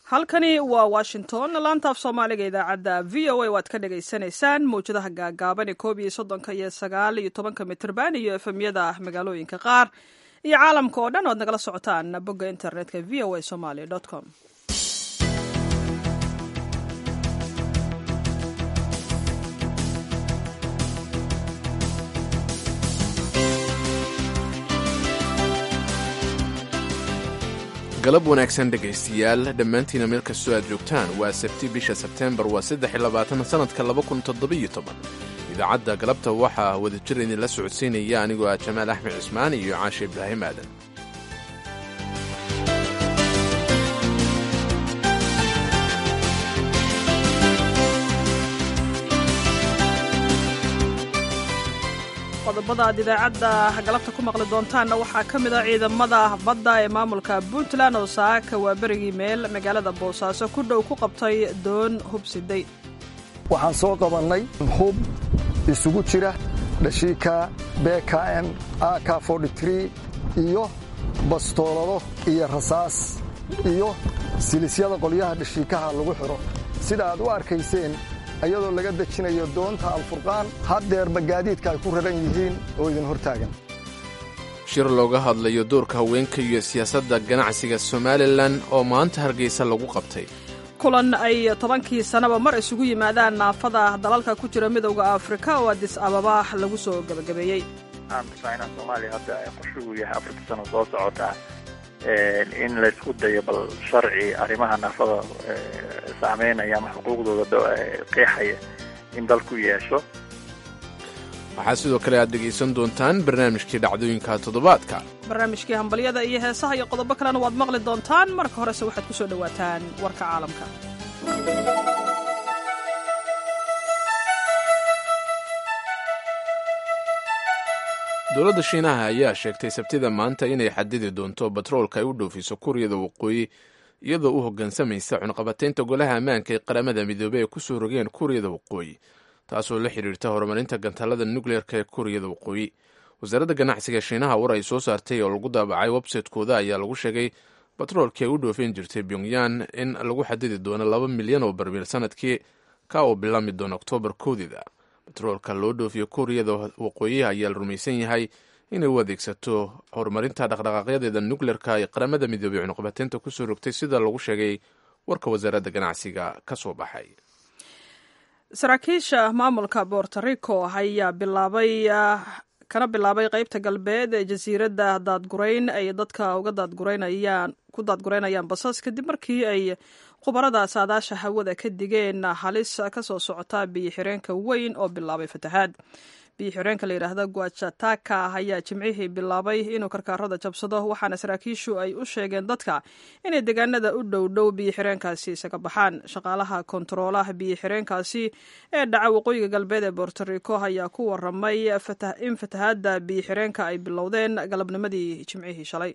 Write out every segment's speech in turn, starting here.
halkani waa washington laanta af soomaaliga idaacadda v o a waad ka dhagaysanaysaan mawjadaha gaagaaban ee koob iyo soddonka iyo sagaal iyo tobanka mitrban iyo efemyada magaalooyinka qaar iyo caalamka oo dhan oad nagala socotaan bogga internetka v o a somaly com galab wanaagsan dhegaystayaal dhammaantiina meel kastoo aad joogtaan waa sabti bisha sebteembar waa saddex iyo labaatan sannadka laba kun toddobiyo toban idaacadda galabta waxaa wadajir idinla socodsiinaya anigoo ah jamaal axmed cismaan iyo caashe ibraahim aadan qodobada aad idaacadda galabta ku maqli doontaanna waxaa ka mid a ciidamada badda ee maamulka puntland oo saaka waa berigii meel magaalada boosaaso ku dhow ku qabtay doon hubsiday waxaan soo qabannay hub isugu jira dhashiika bkm ak iyo bastoolado iyo rasaas iyo silisyada qolyaha dhashiikaha lagu xidho sida aad u arkayseen ayadoo laga dejinayo doonta alfurqaan haddeerba gaadiidka ay ku raran yihiin oo idin hortaagan shir looga hadlayo doorka haweenka iyo siyaasadda ganacsiga somalilan oo maanta hargeysa lagu qabtay kulan ay tobankii sannaba mar isugu yimaadaan naafada dalalka ku jira midowda afrika oo adis ababa lagu soo gebagabeeyey inaa soomaaliya hadda qorshugu yahay afarta sano soo socotaa in laysku dayo bal sharci arrimaha naafada saameynaya ama xuquuqdooda qeexaya in dalku yeesho waxaa sidoo kale aad dhegaysan doontaan barnaamijkii dhacdooyinka toddobaadka barnaamijkii hambalyada iyo heesaha iyo qodobo kalena waad maqli doontaan marka horese waxaad ku soo dhowaataan warka caalamka dowladda shiinaha ayaa sheegtay sabtida maanta inay xadidi doonto batroolka ay u dhoofiso kuuriyada waqooyi iyadoo u hoggaansamaysa cunqabataynta golaha ammaanka ee qaramada midoobey ay ku soo rogeen kuuriyada waqooyi taasoo la xidhiirta horumarinta gantaalada nukleerka ee kuuriyada waqooyi wasaaradda ganacsiga shiinaha war ay soo saartay oo lagu daabacay websaytekooda ayaa lagu sheegay batroolkii ay u dhoofin jirtay pyongyan in lagu xadidi doono laba milyan oo barmiil sanadkii ka oo bilaami doona oktoobar koodida batroolka loo dhoofiyo kuuriyada waqooyi ayaa la rumaysan yahay inay u adeegsato horumarinta dhaqdhaqaaqyadeeda nukleerka ee qaramada midoobey cunuqabateynta kusoo rogtay sida lagu sheegay warka wasaaradda ganacsiga ka soo baxay saraakiisha maamulka borto rico ayaa bilaabay kana bilaabay qeybta galbeed ee jasiiradda daadgurayn ay dadka uga daadguraynayaan ku daadguraynayaan basas kadib markii ay khubarada saadaasha hawada ka digeen halis ka soo socota biyo xireenka weyn oo bilaabay fatahaad biyo xireenka la yidhaahda guajataka ayaa jimcihii bilaabay inuu karkaarada jabsado waxaana saraakiishu ay u sheegeen dadka inay deegaanada u dhow dhow biyo xireenkaasi isaga baxaan shaqaalaha kontaroolaha biyo xireenkaasi ee dhaca waqooyiga galbeed ee bortorico ayaa ku waramay in fatahaadda biyo xireenka ay bilowdeen galabnimadii jimcihii shalay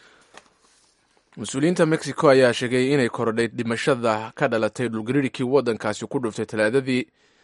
mas-uuliyiinta mexico ayaa sheegay inay korodhay dhimashada ka dhalatay dhulgariirkii waddankaasi ku dhuftay talaadadii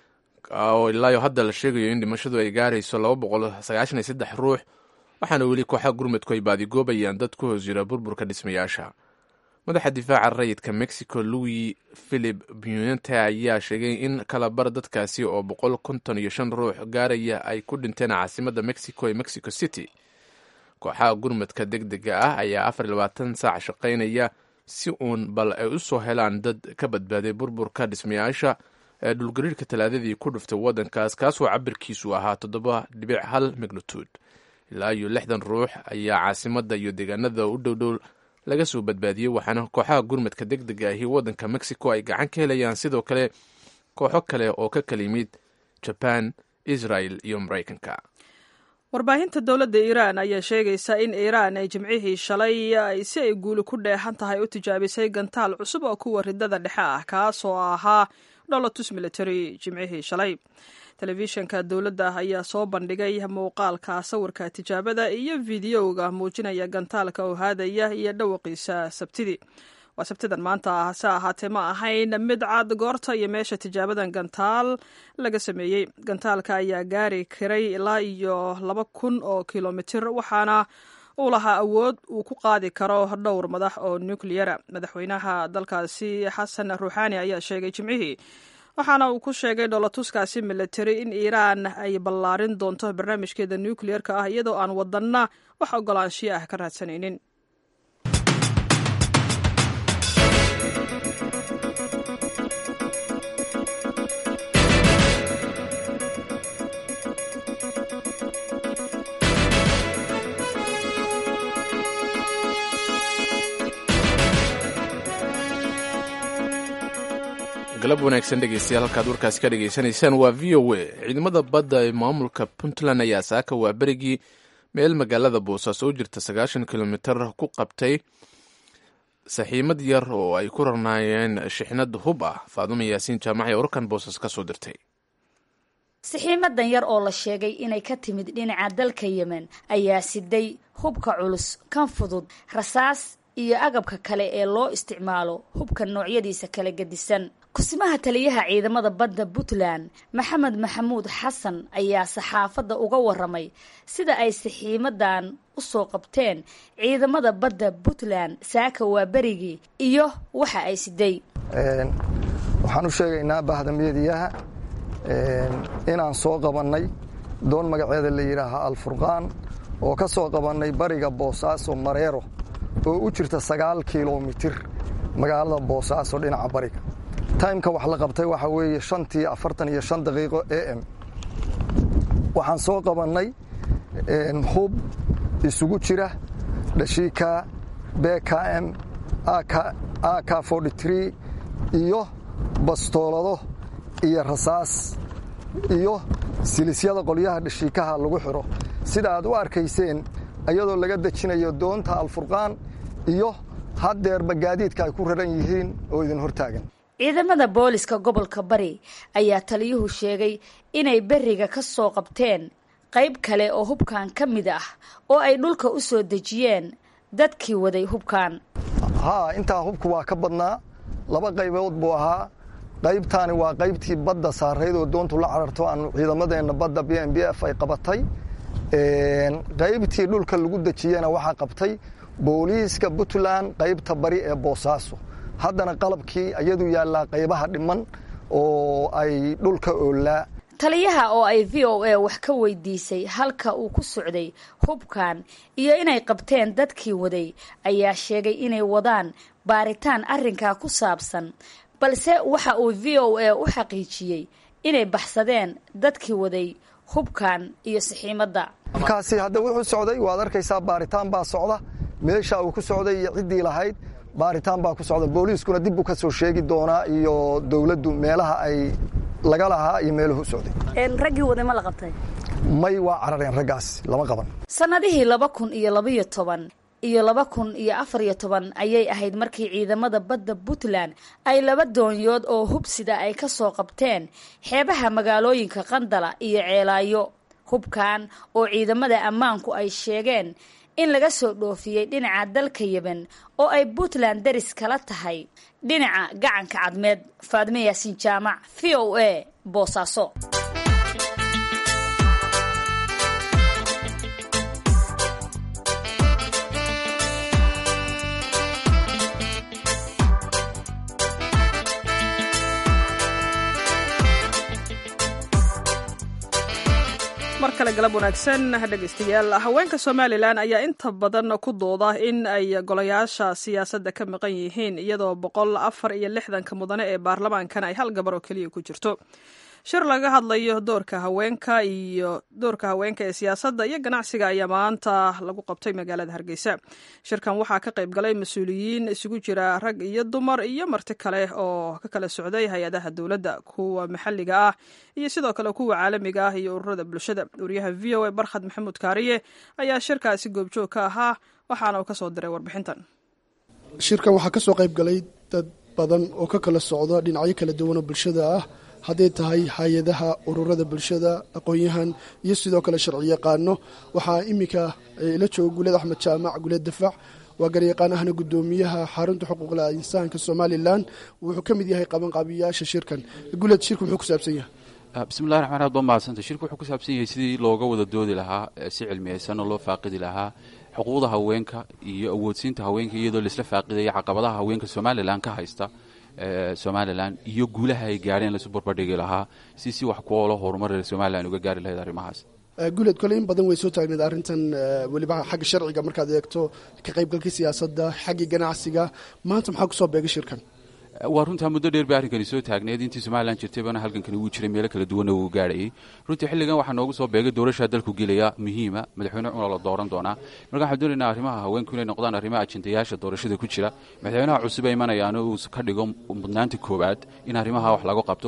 oo ilaayo hadda la sheegayo in dhimashadu ay gaarayso laba boqol sagaashan iyo saddex ruux waxaana weli kooxaha gurmudku ay baadigoobayaan dad ku hoos jira burburka dhismayaasha madaxa difaaca rayidka mexico louis philip bunente ayaa sheegay in kalabar dadkaasi oo boqol konton iyo shan ruux gaaraya ay ku dhinteen caasimadda mexico ee mexico city kooxaha gurmudka deg dega ah ayaa afar iyo labaatan saac shaqaynaya si uun bal ay u soo helaan dad ka badbaaday burburka dhismayaasha ee dhulgariirka talaadadii ku dhuftay waddankaas kaasoo cabirkiisu ahaa toddoba dhibic hal magnitude ilaa iyo lixdan ruux ayaa caasimadda iyo deegaanada u dhowdhow laga soo badbaadiyey waxaana kooxaha gurmadka deg dega ahi waddanka mexico ay gacan ka helayaan sidoo kale kooxo kale oo ka kala yimid jaban israel iyo maraykanka warbaahinta dowladda iiraan ayaa sheegaysa in iiraan ay jimcihii shalay ay si ay guuli ku dheexan tahay u tijaabisay gantaal cusub oo kuwa ridada dhexe ah kaasoo ahaa dholotus military jimcihii shalay telefishanka dowladda ayaa soo bandhigay muuqaalka sawirka tijaabada iyo fideoga muujinaya gantaalka oo haadaya iyo dhawaqiisa sabtidii waa sabtidan maanta ah hase ahaatee ma ahayn mid cad goorta iyo meesha tijaabadan gantaal laga sameeyey gantaalka ayaa gaari karay ilaa iyo laba kun oo kilomitir waxaana uu lahaa awood uu ku qaadi karo dhowr madax oo nukliyara madaxweynaha dalkaasi xasan ruuxaani ayaa sheegay jimcihii waxaana uu ku sheegay dholatuskaasi militari in iiraan ay ballaarin doonto barnaamijkeeda nukliyerka ah iyadoo aan wadanna wax ogolaanshiyo ah ka raadsanaynin galab wanaagsan dhegeystayaal halkaad warkaasi ka dhegaysanaysaan waa v o a ciidamada badda ee maamulka puntland ayaa saaka waa berigii meel magaalada boosaaso u jirta sagaashan kilomitar ku qabtay saxiimad yar oo ay ku rarnaayeen shixnad hub ah faadumo yaasiin jaamac ee warkan boosas ka soo dirtay saxiimadan yar oo la sheegay inay ka timid dhinaca dalka yemen ayaa siday hubka culus kan fudud rasaas iyo agabka kale ee loo isticmaalo hubka noocyadiisa kala gedisan kusimaha taliyaha ciidamada badda puntland maxamed maxamuud xasan ayaa saxaafadda uga waramay sida ay saxiimadan u soo qabteen ciidamada badda puntland saaka waa berigii iyo waxa ay siday waxaan u sheegaynaa bahdamyadiyaha inaan soo qabannay doon magaceeda la yidhaaha alfurqaan oo ka soo qabannay bariga boosaaso mareero oo u jirta sagaal kilomitir magaalada boosaaso dhinaca bariga taymka wax la qabtay waxaa weeye shantii afartan iyo shan daqiiqo a m waxaan soo qabannay hub isugu jira dhashiika bkm ak iyo bastoolado iyo rasaas iyo silisyada qolyaha dhashiikaha lagu xiro sida aad u arkayseen iyadoo laga dejinayo doonta alfurqaan iyo haddeerba gaadiidka ay ku raran yihiin oo idin hortaagan ciidamada booliska gobolka bari ayaa taliyuhu sheegay inay beriga ka soo qabteen qayb kale oo hubkan ka mid ah oo ay dhulka u soo dejiyeen dadkii waday hubkan haa intaa hubku waa ka badnaa laba qaybood buu ahaa qaybtaani waa qaybtii badda saarayd oo doontu la cararto aanu ciidamadeenna badda b m b f ay qabatay qaybtii dhulka lagu dejiyena waxaa qabtay booliiska puntland qaybta bari ee boosaaso haddana qalabkii iyadu yaallaa qaybaha dhiman oo ay dhulka oolaa taliyaha oo ay v o a wax ka weydiisay halka uu ku socday hubkan iyo inay qabteen dadkii waday ayaa sheegay inay wadaan baaritaan arrinkaa ku saabsan balse waxa uu v o a u xaqiijiyey inay baxsadeen dadkii waday hubkan iyo saxiimadda hubkaasi hadda wuxuu socday waad arkaysaa baaritaan baa socda meesha uu ku socday iyo ciddii lahayd baaritaan baa ku socda booliiskuna dib buu ka soo sheegi doonaa iyo dowladdu meelaha ay laga lahaa iyo meeluhu u socday raggii waday ma la qabtay may waa carareen raggaas lama qaban sannadihii laba kun iyo labaiyo toban iyo laba kun iyo afar iyo toban ayay ahayd markii ciidamada badda puntland ay laba doonyood oo hubsida ay ka soo qabteen xeebaha magaalooyinka qandala iyo ceelaayo hubkan oo ciidamada ammaanku ay sheegeen in laga soo dhoofiyey dhinaca dalka yemen oo ay puntland daris kala tahay dhinaca gacanka cadmeed faadme yaasiin jaamac v o a boosaaso mar kale galab wanaagsan dhegaystayaal haweenka somalilan ayaa inta badan ku dooda in ay golayaasha siyaasadda ka maqan yihiin iyadoo boqol afar iyo lixdanka mudane ee baarlamaankan ay hal gabar oo keliya ku jirto shir laga hadlayo doorka haweenka iyo doorka haweenka ee siyaasadda iyo ganacsiga ayaa maanta lagu qabtay magaalada hargeysa shirkan waxaa ka qayb galay mas-uuliyiin isugu jira rag iyo dumar iyo marti kale oo ka kala socday hay-adaha dowladda kuwa maxalliga ah iyo sidoo kale kuwa caalamiga ah iyo ururada bulshada wariyaha v o a barkhad maxamuud kaariye ayaa shirkaasi goobjoog ka ahaa waxaana uu ka soo diray warbixintan shirkan waxaa ka soo qayb galay dad badan oo ka kala socda dhinacyo kala duwan oo bulshada ah hadday tahay hay-adaha ururada bulshada aqoon-yahan iyo sidoo kale sharci yaqaano waxaa iminka ila jooga guuled axmed jaamac guuled dafac waa garyaqaan ahna gudoomiyaha xarunta xuquuqla insaanka somalilan wuxuu ka mid yahay qabanqaabiyayaasha shirkan guuled shirka wuxuu ku saabsan yahay bismillahi raxmaan aad baa mahadsanta shirku wuxuu ku saabsan yahay sidii looga wada doodi lahaa si cilmiyeysan oo loo faaqidi lahaa xuquuqda haweenka iyo awoodsiinta haweenka iyadoo laisla faaqidaya caqabadaha haweenka somalilan ka haysta somalilan iyo guulaha ay gaadheen laisu barbardhigi lahaa si si wax kuolo horumar somalilan uga gaari lahayd arrimahaas guuleed kole in badan way soo taagneed arrintan weliba xagga sharciga markaad eegto ka qaybgalka siyaasadda xaggii ganacsiga maanta maxaa kusoo beegay shirkan waa runtaa muddo dheer bay arrinkani soo taagneed intii somalilan jirtaybana halkankani wuu jiray meelo kala duwanna wuu gaadhayay runtii xilligan waxaa noogu soo beegay doorashaa dalku gelaya muhiima madaxweyne cuna la dooran doonaa marka waxaan doonaynaa arrimaha haweenku inay noqdaan arrimaha ajendayaasha doorashada ku jira madaxweynaha cusub ay imanayaano uu ka dhigo mudnaanta koowaad in arrimaha wax lagu qabto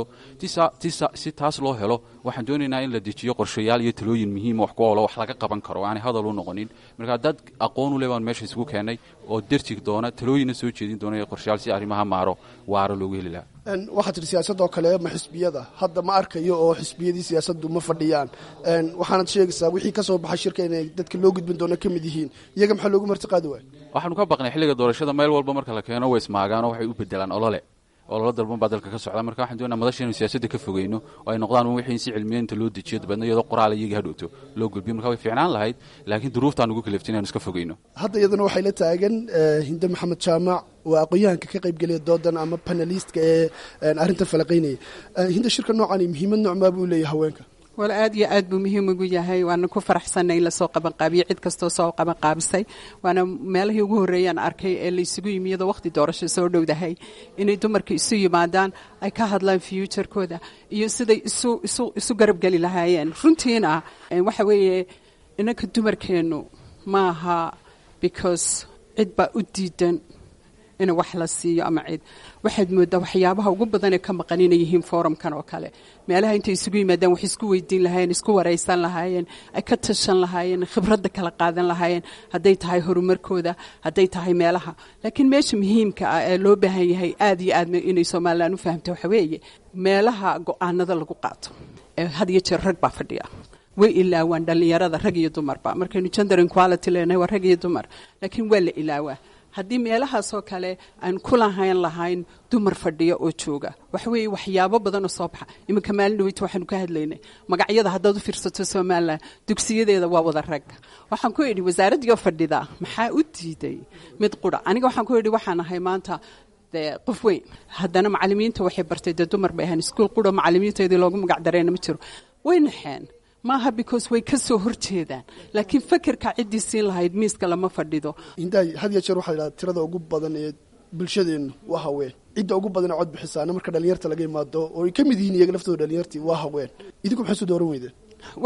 si taas loo helo waxaan doonaynaa in la dejiyo qorshayaal iyo talooyin muhiima wax ku olo wax laga qaban karo aanay hadal u noqonin marka dad aqoon u le baan meesha isugu keennay oo derjig doona talooyinna soo jeedin doona qorshayaal si arrimaha maaro waaro loogu heli lahaa waxaa tiri siyaasadoo kale ma xisbiyada hadda ma arkayo oo xisbiyadii siyaasaddu ma fadhiyaan waxaanad sheegaysaa wixii ka soo baxay shirka inay dadka loo gudbin doono ka mid yihiin iyaga maxaa loogu martiqaadi waaya waxaanu ka baqnay xilliga doorashada meel walba marka la keeno way ismaagaanoo waxay u bedelaan olole ololo dalban baa dalka ka socda marka waxaan doonaa madasha inu siyaasadda ka fogeyno oo ay noqdaan wixii in si cilmiyeynta loo dejiyo dabeedna iyadoo qoraal iyaga hadhowto loo gudbiyo marka way fiicnaan lahayd laakiin duruuftaan ugu kaleftin inanu iska fogeyno hadda iyaduna waxay la taagan hinde maxamed jaamac waa aqoon-yahanka ka qaybgelaya doodan ama panelistka ee arrintan falaqaynaya hinde shirka noocani muhiimad noocmaa buu leeyahay haweenka wal aad iyo aad buu muhiim ugu yahay waana ku faraxsanay in lasoo qabanqaabiyo cid kastoo soo qabanqaabisay waana meelahii ugu horreeyaan arkay ee la isugu yimi iyadoo waqti doorasho soo dhowdahay inay dumarka isu yimaadaan ay ka hadlaan fuuturkooda iyo siday isu isu isu garabgeli lahaayeen runtiina waxa weeye inanka dumarkeennu maaha because cid baa u diidan in wax la siiyo ama cid waxaad moodaa waxyaabaha ugu badan ee ka maqan inay yihiin forumkan oo kale meelaha intay isugu yimaadaan wax isku weydiin lahaayeen isku waraysan lahaayeen ay ka tashan lahaayeen khibradda kala qaadan lahaayeen hadday tahay horumarkooda hadday tahay meelaha laakiin meesha muhiimka ah ee loo baahan yahay aad iyo aad inay somalilan u fahamto waxa weeye meelaha go-aanada lagu qaato had iyo jeer rag baa fadhiya way ilaawaan dhallinyarada rag iyo dumarba markaynu gender inquality leenahay waa rag iyo dumar laakiin waa la ilaawaa haddii meelahaasoo kale aan ku lahayn lahayn dumar fadhiya oo jooga waxa weeye waxyaabo badan oo soo baxa iminka maalin dhaweyta waxaanu ka hadlaynay magacyada haddaad u fiirsato somalilan dugsiyadeeda waa wada rag waxaan ku idhi wasaaraddii fadhida maxaa u diiday mid qura aniga waxaan ku idhi waxaan ahay maanta dee qof weyn haddana macalimiinta waxay bartay dee dumar bay ahayn iskuol qura macalimiinteedii loogu magac dareena ma jiro way naxeen maaha because way ka soo horjeedaan laakiin fekerka ciddii siin lahayd miiska lama fadhido hindaay had ya jeer waxaa la yidhahda tirada ugu badan ee bulshadeennu waa haween cidda ugu badan ee cod bixisaana marka dhalinyarta laga imaado oo ay ka mid yihiin iyaga laftooda dhalinyartii waa haween idinku maxay soo dooran weydeen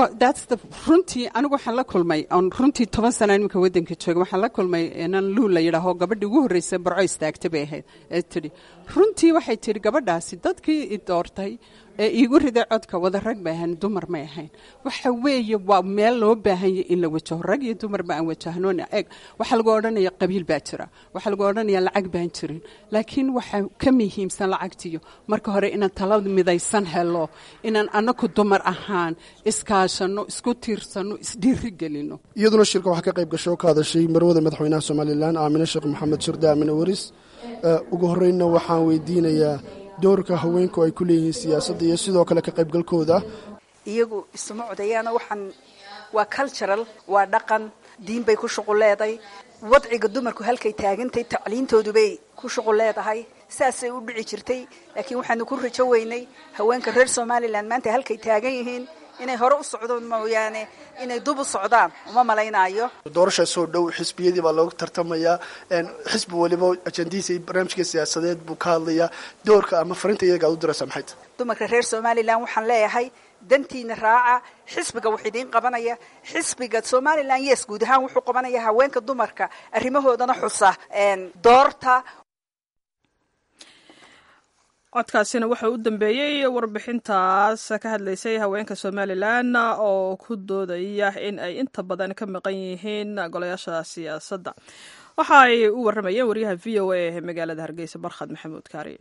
runtii anigu waxaan la kulmay on runtii toban sana iminka wadanka jooga waxaan la kulmay nan luul la yidhaaho gabadhii ugu horreysay barco istaagta bay ahayd ee tidhi runtii waxay tidhi gabadhaasi dadkii i doortay ee iigu riday codka wada rag bay ahayn dumar may ahayn waxa weeye waa meel loo baahanya in la wajaho rag iyo dumarba aan wajahnoona eeg waxaa lagu odhanaya qabiil baa jira waxaa lagu odhanaya lacag baan jirin laakiin waxaa ka muhiimsan lacagtiyo marka hore inaan tala midaysan helo inaan anaku dumar ahaan iskaashano isku tiirsano isdhiiri gelino iyaduna shirka waxaa ka qayb gasho ka hadashay marwada madaxweynaha somalilan aamine sheekh maxamed shirde aamine waris ugu horreynna waxaan weydiinayaa doorka haweenku ay ku leeyihiin siyaasadda iyo sidoo kale ka qaybgalkooda iyagu isuma codayaana waxaan waa cultural waa dhaqan diin bay ku shuqul leedahay wadciga dumarku halkay taagantay tacliintoodu bay ku shuqul leedahay saasay u dhici jirtay laakiin waxaanu ku rajo weynay haweenka reer somalilan maanta halkay taagan yihiin inay hore u socdaan mooyaane inay dub u socdaan uma malaynaayo doorasha soo dhow xisbiyadii baa loogu tartamayaa xisbi waliba ajandihiisa iyo barnaamijka siyaasadeed buu ka hadlayaa doorka ama farinta iyaga ad u diraysaa maxay tahay dumarka reer somalilan waxaan leeyahay dantiina raaca xisbiga wax idiin qabanaya xisbiga somalilan yes guud ahaan wuxuu qabanaya haweenka dumarka arrimahoodana xusa doorta codkaasina waxa u dambeeyey warbixintaas ka hadlaysay haweenka somalilan oo ku doodaya in ay inta badan ka maqan yihiin golayaasha siyaasadda waxa ay u warramayeen waryaha v o a ee magaalada hargeysa barkhad maxamuud kaari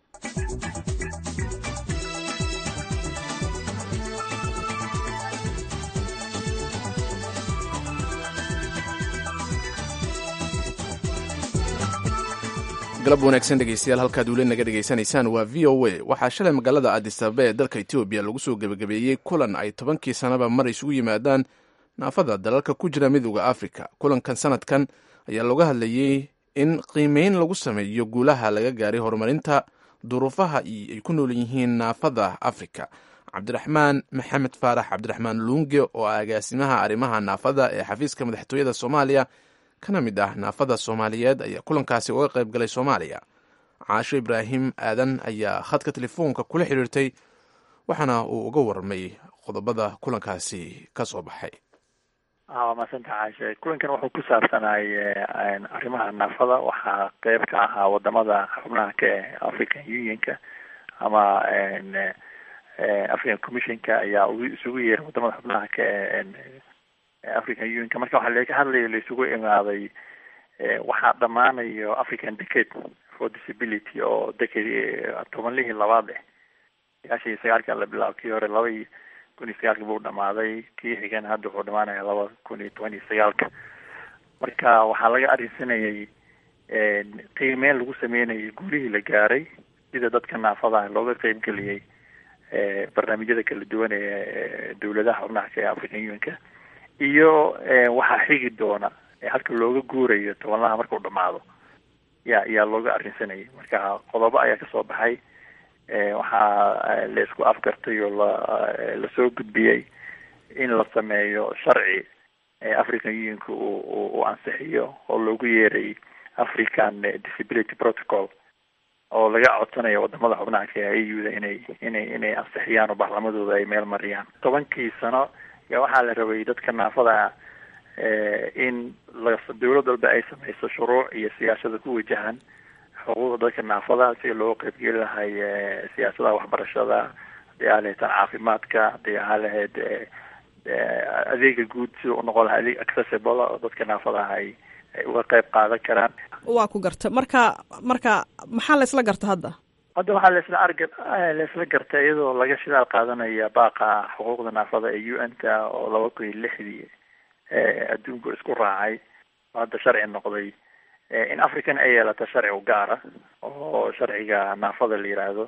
galab wanaagsan dhegeystayaal halkaad weli naga dhegaysanaysaan waa v o a waxaa shalay magaalada adisababa ee dalka etoobiya lagu soo gebagabeeyey kulan ay tobankii sanaba mar isugu yimaadaan naafada dalalka ku jira midooda afrika kulankan sanadkan ayaa looga hadlayey in qiimeyn lagu sameeyo guulaha laga gaaray horumarinta duruufaha ay ku nool yihiin naafada afrika cabdiraxmaan maxamed faarax cabdiraxmaan luunge oo ah agaasimaha arrimaha naafada ee xafiiska madaxtooyada soomaaliya kana mid ah naafada soomaaliyeed ayaa kulankaasi uga qayb galay soomaaliya caasho ibraahim aadan ayaa khadka telefoonka kula xidhiirtay waxaana uu uga warramay qodobada kulankaasi ka soo baxay waa maasanta caashe kulankan wuxuu ku saabsanay arrimaha naafada waxaa qeyb ka ahaa wadamada xubnaha ka eh african unionka ama african commissionka ayaa isugu yeeray wadamada xubnaha ka eh african unionka marka waxaa laga hadlayo laisugu imaaday waxaa dhamaanayo african decade for disability oo decade tobanlihii labaad eh sagaashan iyo sagaalka la bilaabo kii hore laba iyo kun iyo sagaalka buu dhamaaday kii xigan hadda wuxuu dhamaanaya laba kun iyo toban iyo sagaalka marka waxaa laga arrinsanayay qiimeyn lagu sameynayay guulihii la gaaray sida dadka naafadaha looga qeybgeliyey barnaamijyada kala duwan ee dawladaha xubnaha ka ee african unionka iyo waxaa xigi doona halka looga guurayo tobanlaha markuu dhamaado ya ayaa looga arrinsanayay marka qodobo ayaa kasoo baxay waxaa la isku afgartay oo la lasoo gudbiyey in la sameeyo sharci african unionka uu uu ansixiyo oo loogu yeeray african disability protocol oo laga codsanayo wadamada xubnaha ka a u da inay inay inay ansixiyaan oo baarlamadooda ay meel mariyaan tobankii sano ya waxaa la rabay dadka naafada in la dawlad walba ay sameyso shuruuc iyo siyaasada ku wajahan xuquuqda dadka naafada si loo qeybgeli lahay siyaasadaha waxbarashada hadii aa lahayd tan caafimaadka hadii aa lahayd adeega guud sida u noqon laha adeeg accessible oo dadka naafadaha ay ay uga qeyb qaadan karaan waa ku garta marka marka maxaa la isla garta hadda hadda waxaa laisla arga laisla garta iyadoo laga shidaal qaadanaya baaqa xuquuqda naafada ee u n ta oo laba kun iyo lixdii adduunku isku raacay oo hadda sharci noqday in african ay yeelato sharci u gaara oo sharciga naafada la yiraahdo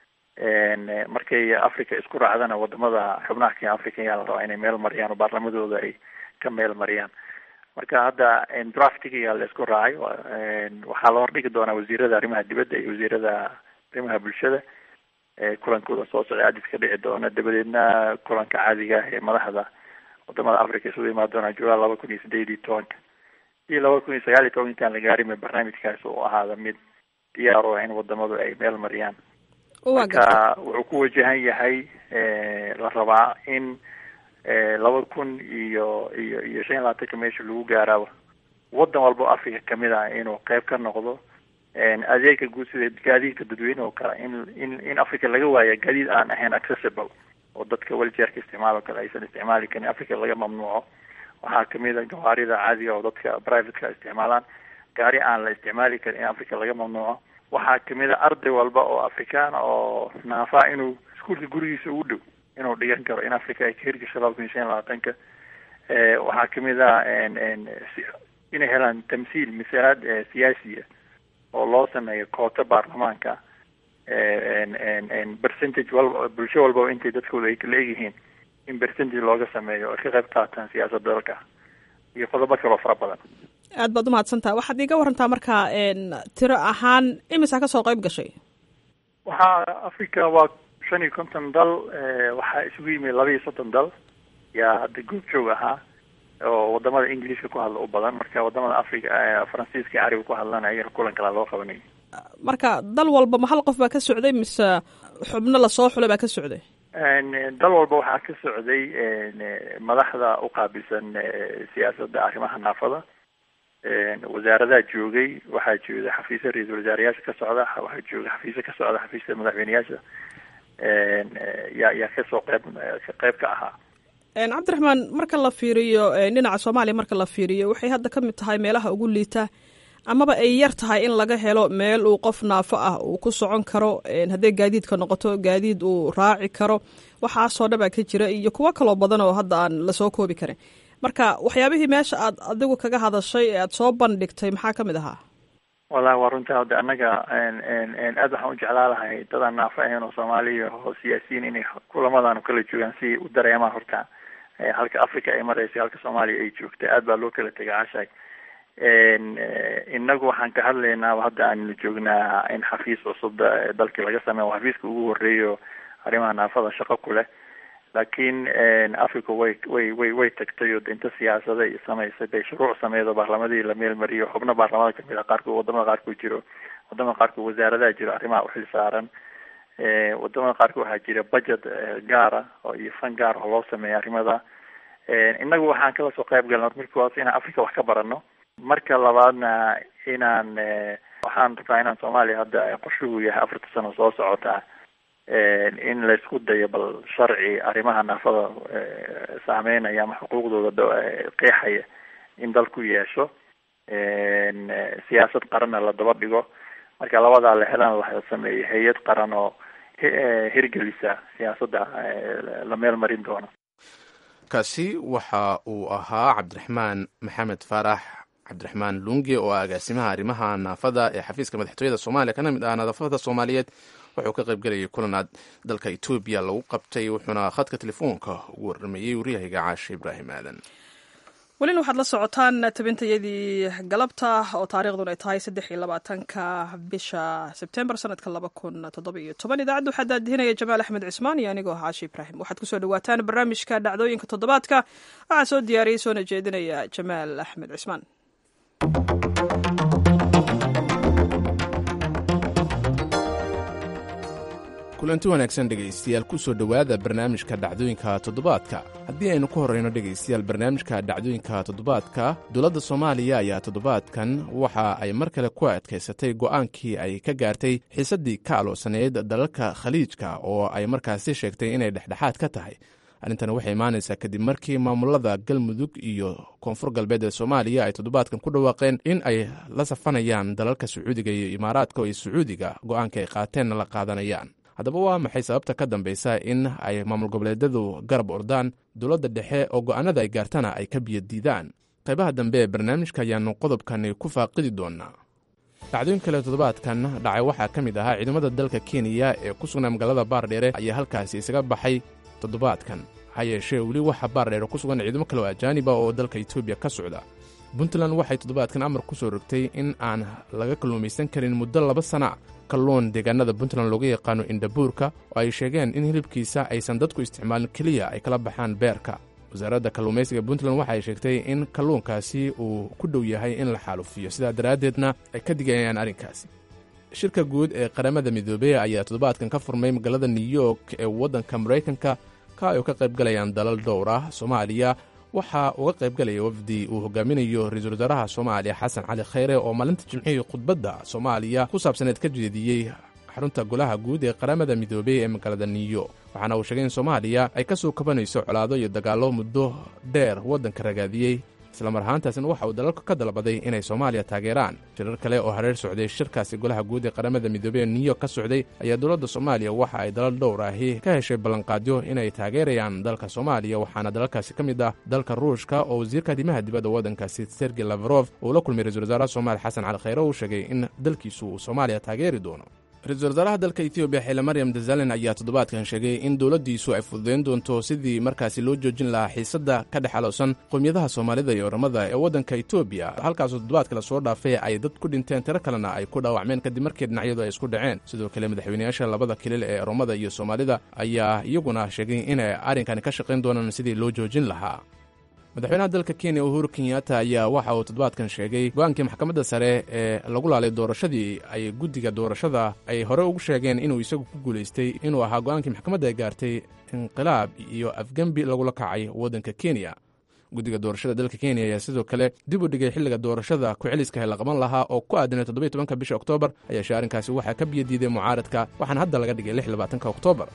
markay africa isku raacdana wadamada xubnaha ka african yaa la rabaa inay meel mariyaan oo baarlamadooda ay ka meel mariyaan marka hadda draftiga la isku raacay waxaa la hordhigi doonaa wasiirada arrimaha dibadda iyo wasiirada arrimaha bulshada kulankooda soo socday adis ka dhici doona dabadeedna kulanka caadiga ah ee madaxda wadamada africa isugu imaan doonaa julaay laba kun iyo sideed iyo tobanka iyo laba kun iyo sagaal iyo toban intaan la gaarin ba barnaamijkaas uu ahaada mid diyaar o in wadamadu ay meel mariyaan marka wuxuu ku wajahan yahay la rabaa in laba kun iyo iyo iyo shan iyo labaatanka meesha lagu gaaraaba wadan walba o africa kamid ah inuu qeyb ka noqdo adeega guud sida gaadiidka dadweyne oo kale in in in africa laga waaya gaadiid aan ahayn accessible oo dadka weljeerka isticmaal oo kale aysan isticmaali karin africa laga mamnuuco waxaa kamid a gawaarida caadiga oo dadka privateka isticmaalaan gaari aan la isticmaali karin in africa laga mamnuuco waxaa kamid a arday walba oo afrikaana oo naafaa inuu iskuolka gurigiisa ugu dhow inuu dhigan karo in africa ay ka hirgasho laba kun iyo shan iyo labaatanka waxaa kamid a inay helaan tamsiil misalaad siyaasiya oo loo sameeyo koota baarlamaanka percentage walba bulsho walbaba intay dadkooda ay kala egyihiin in percentage looga sameeyo ay ka qayb qaataan siyaasadda dalka iyo qodobo kaloo fara badan aad baad umahadsantaha waxaad iiga warantaa marka tiro ahaan imisaa kasoo qayb gashay waxaa africa waa shan iyo konton dal waxaa isugu yimid laba iyo soddon dal yaa hadda goob joog ahaa oo wadamada ingiliishka ku hadla u badan marka wadamada africa faransiiska cariga ku hadlana ayana kulan kalaa loo qabanay marka dal walba ma hal qof baa ka socday mise xubno lasoo xulay baa ka socday dal walba waxaa ka socday madaxda uqaabilsan siyaasadda arrimaha naafada wasaaradaha joogay waxaa jooga xafiisya ra-iisul wasaarayaasha ka socda waxaa jooga xafiisya ka socda xafiisyada madaxweyneyaasha yaa yaa kasoo qeyb qeyb ka ahaa cabdiraxmaan marka la fiiriyo dhinaca soomaaliya marka la fiiriyo waxay hadda ka mid tahay meelaha ugu liita amaba ay yar tahay in laga helo meel uu qof naafo ah uu ku socon karo hadday gaadiidka noqoto gaadiid uu raaci karo waxaasoo dhan baa ka jira iyo kuwo kaloo badan oo hadda aan lasoo koobi karin marka waxyaabihii meesha aad adigu kaga hadashay ee aad soo bandhigtay maxaa ka mid ahaa wallahi waa runtaa hadda annaga aad waxaan u jeclaa lahay dadaan naafo ahayn oo soomaaliya oo siyaasiyiin inay kulamadan kala joogaan si u dareemaan horta halka africa ay maraysa halka soomaaliya ay joogtay aad baa loo kala tegay cashay inagu waxaan ka hadlaynaa hadda aanu joognaa in xafiis cusub dalkii laga sameeyo xafiiska ugu horeeyo arrimaha naafada shaqo ku leh laakiin africa way way way way tagtay oo inta siyaasada iyo samaysay bay shuruuc sameedo baarlamadii la meel mariyo xubno baarlamada kamid a qaarkood wadamada qaarkood jiro wadamada qaarkood wasaaradaha jiro arrimaha uxil saaran wadamada qaarkood waxaa jira budget gaara oo iyo fan gaar oo loo sameeya arrimada inagu waxaan kala soo qayb galna markii waas inaan africa wax ka barano marka labaadna inaan waxaan rabaa inaan soomaaliya hadda qorshuhu yahay afarta sano soo socota in laysku dayo bal sharci arrimaha naafada saameynaya ama xuquuqdooda qeexaya in dalku yeesho siyaasad qaranna la daba dhigo marka labadaa la helaan la sameeyo hay-ad qaran oo hirgelisa siyaasadda la meel marin doono kaasi waxa uu ahaa cabdiraxmaan maxamed faarax cabdiraxmaan lunge oo ah agaasimaha arrimaha naafada ee xafiiska madaxtooyada soomaaliya kana mid ah nadaafada soomaaliyeed wuxuu ka qayb galayay kulanaad dalka etoobiya lagu qabtay wuxuuna khadka telefoonka ugu warramayey waryahiga caashe ibraahim aadan welina waxaad la socotaan tabintayadii galabta oo taariikhdun ay tahay saddex iyo labaatanka bisha sebtembar sanadka laba kun toddoba iyo toban idaacadda waxaa daadihinaya jamaal axmed cismaan iyo anigoo caashe ibraahim waxaad kusoo dhawaataan barnaamijka dhacdooyinka toddobaadka waxaa soo diyaariyey soona jeedinaya jamaal axmed cismaan kulanti wanaagsan dhegaystayaal ku soo dhowaada barnaamijka dhacdooyinka toddobaadka haddii aynu ku horrayno dhegaystayaal barnaamijka dhacdooyinka toddobaadka dowladda soomaaliya ayaa toddobaadkan waxa ay mar kale ku adkaysatay go'aankii ay ka gaartay xiisaddii ka aloosaneyd dalalka khaliijka oo ay markaasi sheegtay inay dhexdhexaad ka tahay arrintan waxay imaanaysaa kadib markii maamulada galmudug iyo koonfur galbeed ee soomaaliya ay toddobaadkan ku dhawaaqeen in ay la safanayaan dalalka sacuudiga iyo imaaraadka oo sacuudiga go'aanka ay qaateenna la qaadanayaan haddaba waa maxay sababta ka dambaysa in ay maamul goboleedyadu garab ordaan dowladda dhexe oo go'aanada ay gaartana ay ka biyadiidaan qaybaha dambe ee barnaamijka ayaanu qodobkani ku faaqidi doonaa dhacdooyin kale toddobaadkan dhacay waxaa ka mid ahaa ciidamada dalka kenya ee ku sugnaa magaalada baardheere ayaa halkaasi isaga baxay toddobaadkan ha yeeshee weli waxaa baardheere ku sugan ciidamo kale oo ajaaniba oo dalka etoobiya ka socda puntland waxay toddobaadkan amar ku soo rogtay in aan laga kalluumaysan karin muddo laba sana kalluun deegaanada puntland looga yaqaano indhabuurka oo ay sheegeen in hilibkiisa aysan dadku isticmaalin keliya ay kala baxaan beerka wasaaradda kalluumaysiga puntland waxa ay sheegtay in kalluunkaasi uu ku dhow yahay in la xaalufiyo sidaa daraaddeedna ay ka digayaan arrinkaasi shirka guud ee qaramada midoobey ayaa toddobaadkan ka furmay magaalada new york ee waddanka maraykanka ka ay ka qayb galayaan dalal dhowr ah soomaaliya waxaa uga qaybgalaya wafdi uu hogaaminayo ra-iisul wasaaraha soomaaliya xasan cali khayre oo maalinta jimcihii khudbadda soomaaliya ku saabsaneed ka jeediyey xarunta golaha guud ee qaramada midoobey ee magaalada new york waxaana uu sheegay in soomaaliya ay ka soo kabanayso colaado iyo dagaallo muddo dheer waddanka ragaadiyey islamar ahaantaasna waxa uu dalalka ka dalbaday inay soomaaliya taageeraan shirar kale oo hareer socday shirkaasi golaha guud ee qaramada midoobey ee new york ka socday ayaa dowladda soomaaliya waxa ay dalal dhowr ahi ka heshay ballanqaadyo inay taageerayaan dalka soomaaliya waxaana dalalkaasi ka mid ah dalka ruushka oo wasiirka arrimaha dibadda waddankaasi sergey lafarof uu la kulmay ra-isul wasaaraha soomaaliya xasan cali khayre uu sheegay in dalkiisu uu soomaaliya taageeri doono ra-iisul wasaaraha dalka etoobiya xile maryam dazalen ayaa toddobaadkan sheegay in dowladdiisu ay fududayn doonto sidii markaasi loo joojin lahaa xiisadda ka dhex alowsan qowmiyadaha soomaalida iyo oramada ee waddanka etoobiya halkaasoo toddobaadka lasoo dhaafay ay dad ku dhinteen tiro kalena ay ku dhaawacmeen kadib markii dhinacyadu ay isku dhaceen sidoo kale madaxweynayaasha labada kilil ee oromada iyo soomaalida ayaa iyaguna sheegay inay arrinkani ka shaqayn doonaan sidii loo joojin lahaa madaxweynaha dalka kenya uhuru kenyatta ayaa waxa uu toddobaadkan sheegay go-aankii maxkamadda sare ee lagu laalay doorashadii ay guddiga doorashada ay hore ugu sheegeen inuu isagu ku guulaystay inuu ahaa go-aankii maxkamadda ay gaartay inqilaab iyo afgembi lagula kacay waddanka kenya guddiga doorashada dalka kenya ayaa sidoo kale dib u dhigay xilliga doorashada ku-celiska la qaban lahaa oo ku aadanay toddobiy tobanka bisha oktoobar ayaashe arrinkaasi waxaa ka biyadiiday mucaaradka waxaana hadda laga dhigay lix labaatanka oktoobar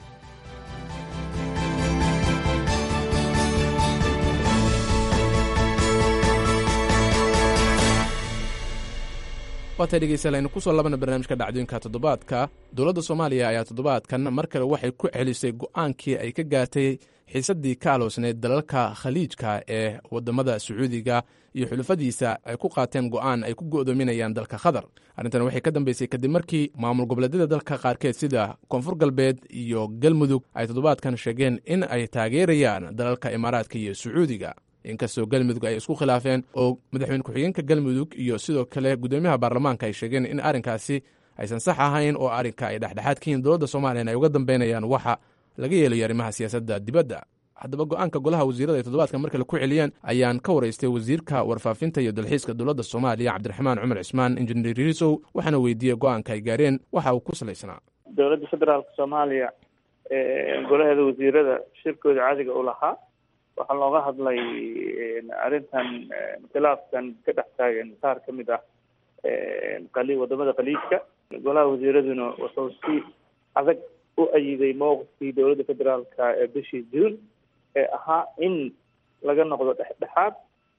waatay dhegeystayaal aynu kusoo labana barnaamijka dhacdooyinka toddobaadka dowladda soomaaliya ayaa toddobaadkan mar kale waxay ku celisay go'aankii ay ka gaartay xiisaddii ka aloosneyd dalalka khaliijka ee waddamada sacuudiga iyo xulufadiisa ay ku qaateen go'aan ay ku go'doominayaan dalka qatar arrintan waxay ka dambeysay kadib markii maamul goboleedyada dalka qaarkeed sida koonfur galbeed iyo galmudug ay toddobaadkan sheegeen in ay taageerayaan dalalka imaaraadka iyo sacuudiga inkastoo galmudug ay isku khilaafeen oo madaxweyne ku-xigeenka galmudug iyo sidoo kale guddoomiyaha baarlamaanka ay sheegeen in arrinkaasi aysan sax ahayn oo arrinka ay dhexdhexaad ka yihiin dowladda somalilan ay uga dambeynayaan waxa laga yeelayo arrimaha siyaasadda dibadda haddaba go'aanka golaha wasiirada ay toddobaadkan markale ku celiyeen ayaan ka waraystay wasiirka warfaafinta iyo dalxiiska dowladda soomaaliya cabdiraxmaan cumar cismaan injineer riisow waxaana weydiiyey go'aanka ay gaareen waxa uu ku salaysnaa dowladda federaalka soomaaliya golaheeda wasiirada shirkooda caadiga u lahaa waxaa looga hadlay arrintan khilaafkan ka dhex taagan qaar ka mid ah qali wadamada khaliijka golaha wasiiraduna wuxuu si adag u ayiday mowqifkii dowladda federaalka ee bishii juun ee ahaa in laga noqdo dhexdhexaad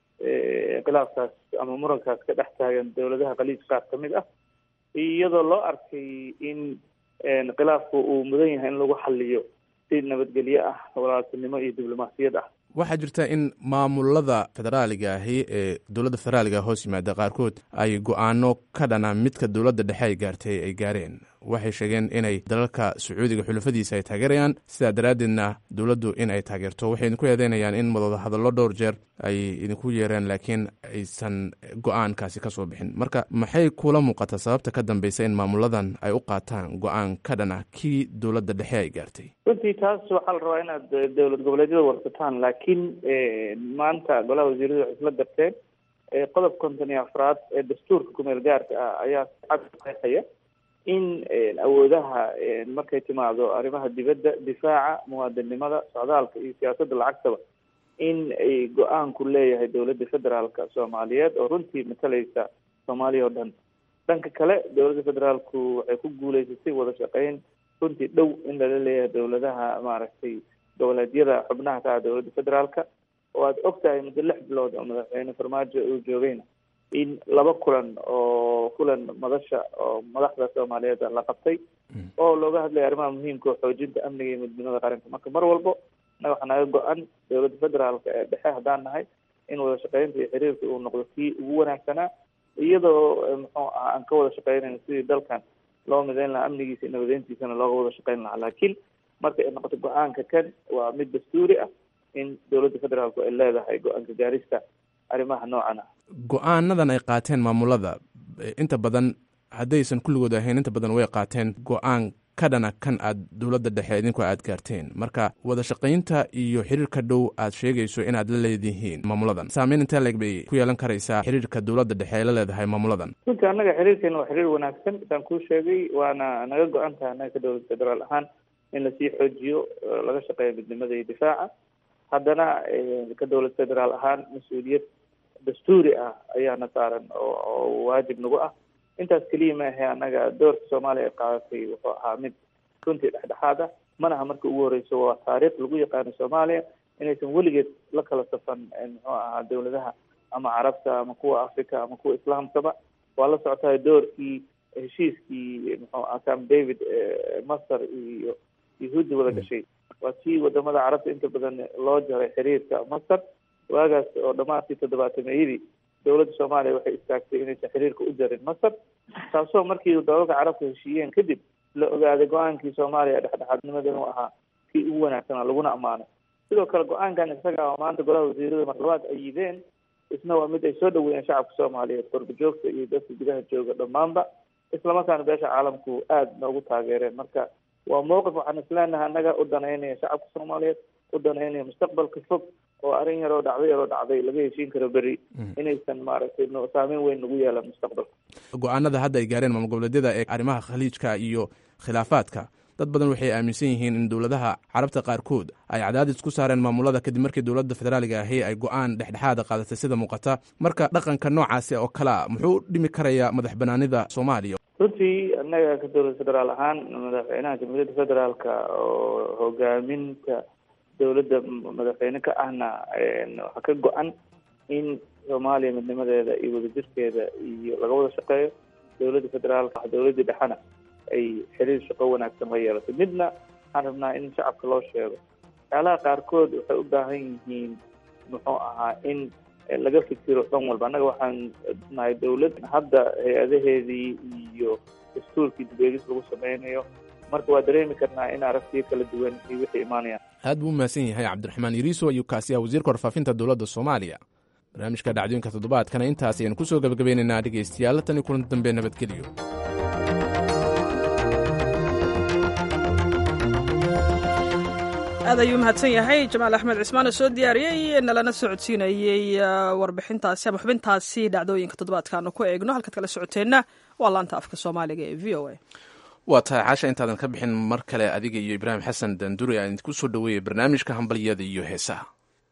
khilaafkaas ama murankaas ka dhex taagan dowladaha khaliij qaar ka mid ah iyadoo loo arkay in khilaafku uu mudan yahay in lagu xaliyo si nabadgelyo ah walaaltinimo iyo diblomaasiyad ah waxaa jirta in maamulada federaaliga ahi ee dowladda federaaliga hoos yimaada qaarkood ay go'aano ka dhana midka dowladda dhexe ay gaartay ay gaareen waxay sheegeen inay dalalka sacuudiga xulafadiisa ay taageerayaan sidaa daraaddeedna dowladdu in ay taageerto waxay idinku eedeynayaan in madooda hadallo dhowr jeer ay idinku yeereen laakiin aysan go'aankaasi ka soo bixin marka maxay kula muuqata sababta ka dambeysa in maamuladan ay u qaataan go'aan ka dhana kii dowladda dhexe ay gaartay runtii taas waxaa la rabaa inaad dowlad goboleedyada warsataan laakiin maanta golaha wasiiradu waxay isla garteen qodob konton iyo afraad ee dastuurka kumeel gaarka ah ayaa cad qeexaya in awoodaha markay timaado arrimaha dibadda difaaca muwaadinnimada socdaalka iyo siyaasadda lacagtaba in ay go-aanku leeyahay dowladda federaalka soomaaliyeed oo runtii matalaysa soomaaliya oo dhan dhanka kale dowladda federaalku waxay ku guuleysatay wada shaqeyn runtii dhow in lala leeyahay dowladaha maaragtay goboleedyada xubnaha ka ah dowladda federaalka oo aad og tahay muddo lix bilood oo madaxweyne farmaajo uu joogayna in laba kulan oo kulan madasha oo madaxda soomaaliyeed la qabtay oo looga hadlaya arrimaha muhiimka oo xoojinta amniga iyo midnimada qaranka marka mar walbo naga waxaa naga go-an dowladda federaalka ee dhexe haddaan nahay in wada shaqeynta iyo xiriirka uu noqdo kii ugu wanaagsanaa iyadoo muxuu ah aan ka wada shaqeynayno sidii dalkan loo mideyn lahaa amnigiisa iyo nabadeyntiisana looga wada shaqeyn lahaa laakiin marka ay noqoto go-aanka kan waa mid dastuuri ah in dowladda federaalku ay leedahay go-aanka gaarista arrimaha noocan ah go-aanadan ay qaateen maamulada inta badan haddaysan kulligood ahayn inta badan way qaateen go-aan ka dhana kan aad dowladda dhexe idinku aad gaarteen marka wada shaqaynta iyo xiriirka dhow aad sheegayso inaad la leedihiin maamuladan saameyn intee leeg bay ku yeelan karaysaa xiriirka dowladda dhexe ay la leedahay maamuladan runtii annaga xiriirkeena waa xiriir wanaagsan isaan kuu sheegay waana naga go-an tahay annaga ka dowlad federaal ahaan in lasii xoojiyo laga shaqeeyo midnimada iyo difaaca haddana ka dowlad federaal ahaan mas-uuliyad dastuuri ah ayaana saaran oo waajib nagu ah intaas keliya ma ahe annaga doorka soomaaliya ay qaadatay wuxuu ahaa mid runtii dhexdhexaad ah manaha marka ugu horeyso waa taariikh lagu yaqaano soomaaliya inaysan weligeed la kala safan muxuu ahaa dowladaha ama carabta ama kuwa africa ama kuwa islaamkaba waa la socotahay doorkii heshiiskii muxuu aha camp david masar iyo yahuudda wada gashay waa tii wadamada carabta inta badan loo jaray xiriirka masar waagaas oo dhamaadkii toddobaatameyadii dowladda soomaaliya waxay istaagtay inaysan xiriirka u jarin masar taasoo markii dalalka carabka heshiiyeen kadib la ogaaday go-aankii soomaaliya dhexdhexaadnimada inuu ahaa kii ugu wanaagsanaa laguna ammaanay sidoo kale go-aankan isaga oo maanta golaha wasiirada marlabaad ay yideen isna waa mid ay soo dhaweeyeen shacabka soomaaliyeed qorba joogta iyo dadka gudaha jooga dhammaanba islamarkaana beesha caalamku aada noogu taageereen marka waa mowqif waxaan isleenahay annaga u danaynaya shacabka soomaaliyeed u danaynaya mustaqbalka fog oo arrin yaroo dhacday yaroo dhacday laga heshiin karo beri inaysan maaragtay saameyn weyn nagu yeelan mustaqbalka go-aanada hadda ay gaareen maamul goboleedyada ee arrimaha khaliijka iyo khilaafaadka dad badan waxay aaminsan yihiin in dowladaha carabta qaarkood ay cadaadis ku saareen maamulada kadib markii dowladda federaaliga ahi ay go-aan dhexdhexaada qaadatay sida muuqata marka dhaqanka noocaasi oo kalea muxuu dhimi karayaa madax banaanida soomaaliya runtii annaga ka dowlad federaal ahaan madaxweynaha jamhuuriyadda federaalka oo hogaaminta dowladda madaxweyne ka ahna waxaa ka go-an in soomaaliya midnimadeeda iyo wadajirkeeda iyo laga wada shaqeeyo dowladda federaalka dowladdii dhexena ay xiriir shaqo wanaagsan la yeelatay midna waxaan rabnaa in shacabka loo sheego waxyaalaha qaarkood waxay u baahan yihiin muxuu ahaa in laga fikiro dhan walba annaga waxaan nahay dawlad hadda hay-adaheedii iyo dastuurkii dibeegis lagu sameynayo marka waa dareemi karnaa in aragtiyo kala duwan iyo wixii imaanayaan aad buu u mahadsan yahay cabdiraxmaan iriiso ayuu kaasi ah wasiirka warfaafinta dowladda soomaaliya barnaamijka dhacdooyinka toddobaadkana intaas ayaan ku soo gebagabeynaynaa dhegaystayaal tan iyo kulanti dambe nabadgelyo aad ayuu mahadsan yahay jamaal axmed cismaan oo soo diyaariyey nalana socodsiinayey warbixintaasi ama xubintaasi dhacdooyinka toddobaadkaanu ku eegno halkaad kala socoteenna waa laanta afka soomaaliga ee v o a waa tahay caasha intaadan ka bixin mar kale adiga iyo ibraahim xasan danduri aan idinku soo dhoweeyay barnaamijka hambalyada iyo heesaha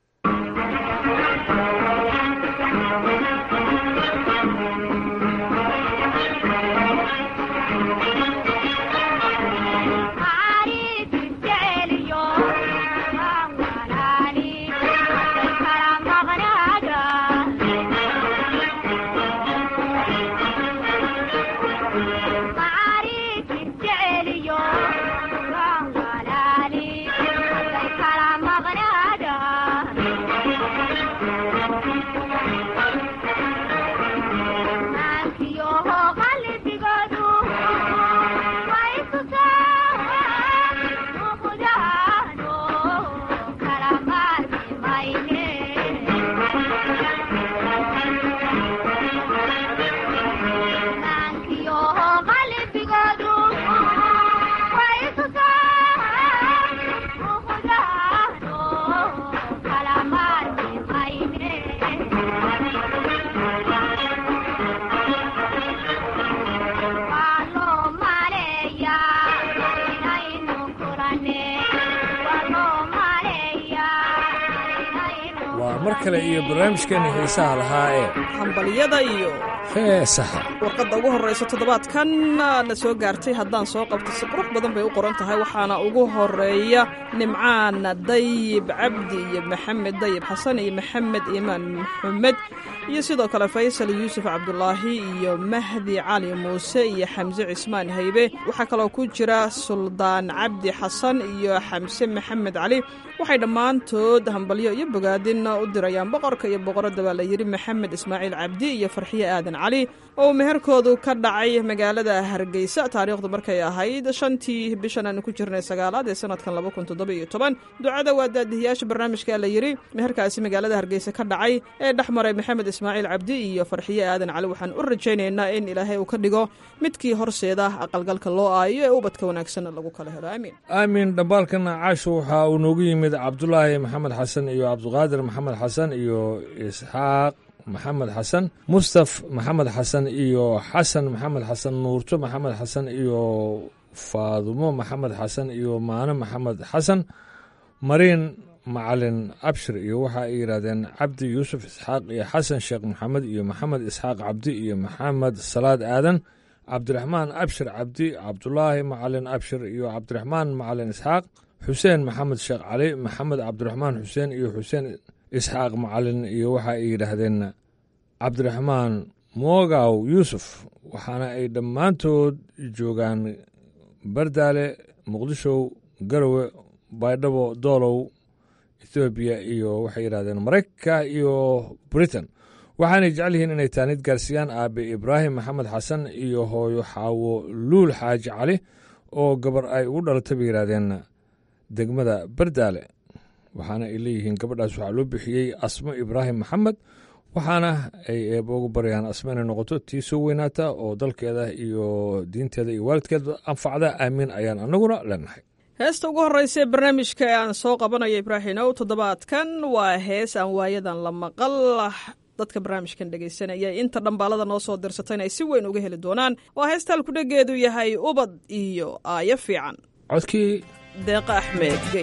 mar kale iyo barnaamijkeena heesaha lahaa ee hambalyada iyo heesaha warqadda ugu horraysa toddobaadkan na soo gaartay haddaan soo qabto si qurux badan bay u qoran tahay waxaana ugu horeeya nimcaan dayib cabdi iyo maxamed dayib xasan iyo maxamed iimaan maxamed iyo sidoo kale faysal yuusuf cabdulaahi iyo mahdi cali muuse iyo xamse cismaan haybe waxaa kaloo ku jira suldaan cabdi xasan iyo xamse maxamed cali waxay dhammaantood hambalyo iyo bogaadin u dirayaan boqorka iyo boqoradda baa la yidhi maxamed ismaaciil cabdi iyo farxiye aadan cali oo meherkoodu ka dhacay magaalada hargeysa taariikhdu markay ahayd shantii bishan aanu ku jirnay sagaalaad ee sanadkan laba kun toddoba iyo toban ducada waa daadihiyaasha barnaamijka la yidhi meherkaasi magaalada hargeysa ka dhacay ee dhex maray maxamed ismaaciil cabdi iyo farxiye aadan cali waxaan u rajaynaynaa in ilaahay uu ka dhigo midkii horseeda aqalgalka loo aayo ee ubadka wanaagsan lagu kala helo aamiin aamin dhambaalkana caasho waxaa uu noogu yimid cabdulaahi maxamed xasan iyo cabdiqaadir maxamed xasan iyo isxaaq maxamed xasan mustaf maxamed xasan iyo xasan maxamed xasan nuurto maxamed xasan iyo faadumo maxamed xasan iyo maano maxamed xasan mariin macalin abshir iyo waxa ay yidhaahdeen cabdi yuusuf isxaaq iyo xasan sheekh maxamed iyo maxamed isxaaq cabdi iyo maxamed salaad aadan cabdiraxmaan abshir cabdi cabdulaahi macalin abshir iyo cabdiraxmaan macalin isxaaq xuseen maxamed sheekh cali maxamed cabdiraxmaan xuseen iyo xuseen isxaaq macalin iyo waxa ay yidhaahdeen cabdiraxmaan moogaw yuusuf waxaana ay dhammaantood joogaan bardaale muqdisho garowe baydhabo doolow ethoobiya iyo waxay yidhahdeen maraykanka iyo britain waxaanay jecel yihiin inay taanid gaarsiiyaan aabe ibraahim maxamed xasan iyo hooyo xaawo luul xaaji cali oo gabar ay ugu dhalatay bay yidhahdeen degmada bardaale waxaana ay leeyihiin gabadhaas waxaa loo bixiyey asmo ibraahim maxamed waxaana ay eeba ugu baryaan asmo inay noqoto tii soo weynaata oo dalkeeda iyo diinteeda iyo waalidkeeda anfacda aamiin ayaan annaguna leenahay heesta ugu horreysa ee barnaamijka ee aan soo qabanayo ibraahimow toddobaadkan waa hees aan waayadan la maqal dadka barnaamijkan dhegaysanaya inta dhambaalada noo soo dirsatayna ay si weyn uga heli doonaan waa heesta halkudhegeedu yahay ubad iyo aayo fiican codkii deeqa axmed gey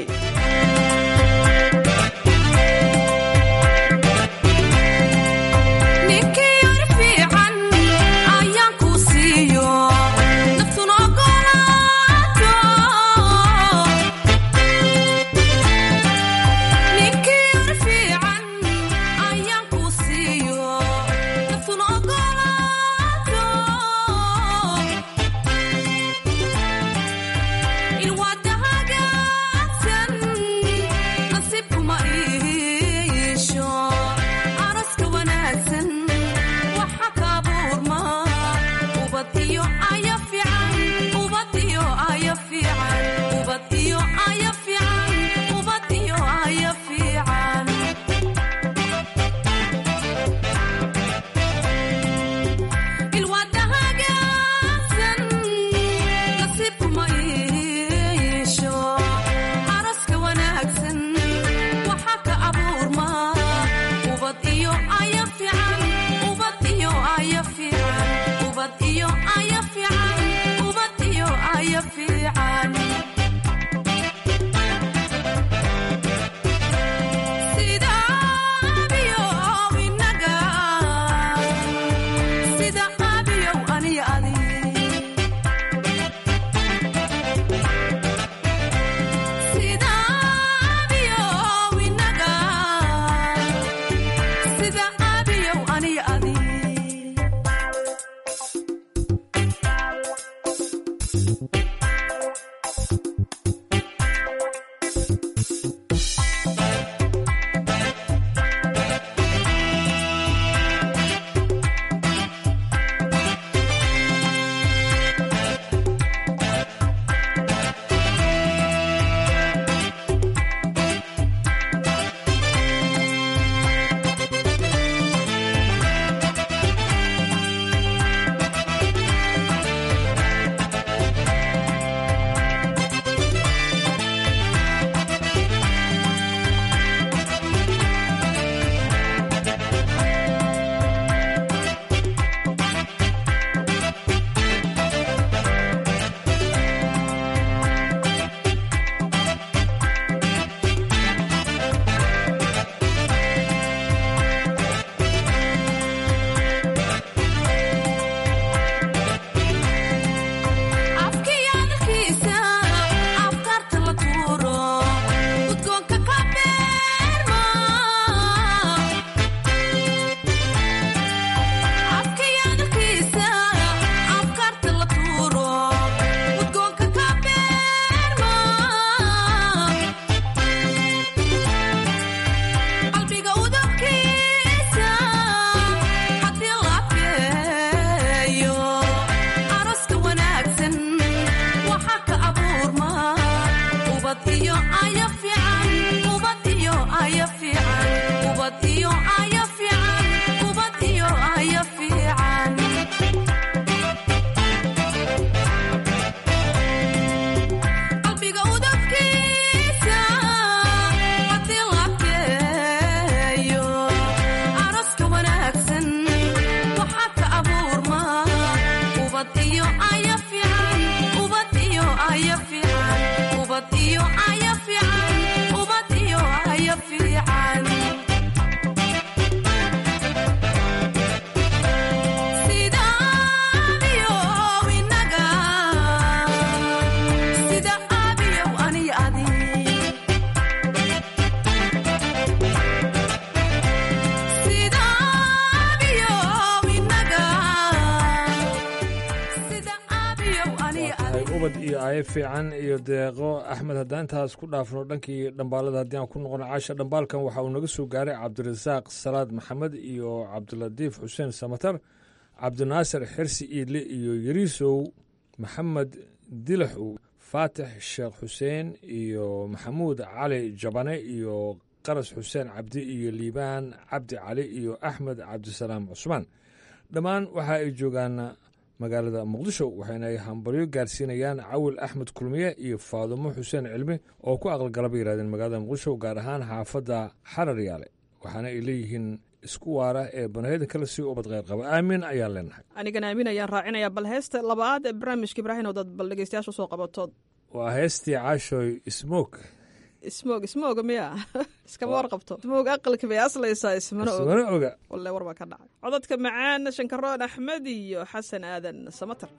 ilwadahaga ubad iyo aayo fiican iyo deeqo axmed haddaan intaas ku dhaafno dhankii dhambaalada haddii aan ku noqono caasha dhambaalkan waxa uu naga soo gaaray cabdirasaaq salaad maxamed iyo cabdilatiif xuseen samatar cabdinaasir xirsi iidle iyo yariisow maxamed dilaxow faatix sheekh xuseen iyo maxamuud cali jabane iyo qaras xuseen cabdi iyo liibaan cabdi cali iyo axmed cabdisalaam cusmaan dhammaan waxa ay joogaan magaalada muqdisho waxayna ay hambalyo gaarsiinayaan cawil axmed kulmiye iyo faadumo xuseen cilmi oo ku aqalgalaba yidhahdeen magaalada muqdisho gaar ahaan xaafadda xarar yaale waxaana ay leeyihiin isku waara ee banaheda kale si ubad kheyr qaba aamin ayaan leenahay anigana aamin ayaan raacinayaa bal heesta labaad ee barnaamijka ibraahim oo dad bal dhegeystayaasha usoo qabatood waa heestii caashoy smoog ismoog ismooga miya iskama warqabto ismoog aqalka bay aslaysaa ismana og ismana oga walle war baa ka dhacay codadka macaan shankaroon axmed iyo xasan aadan samater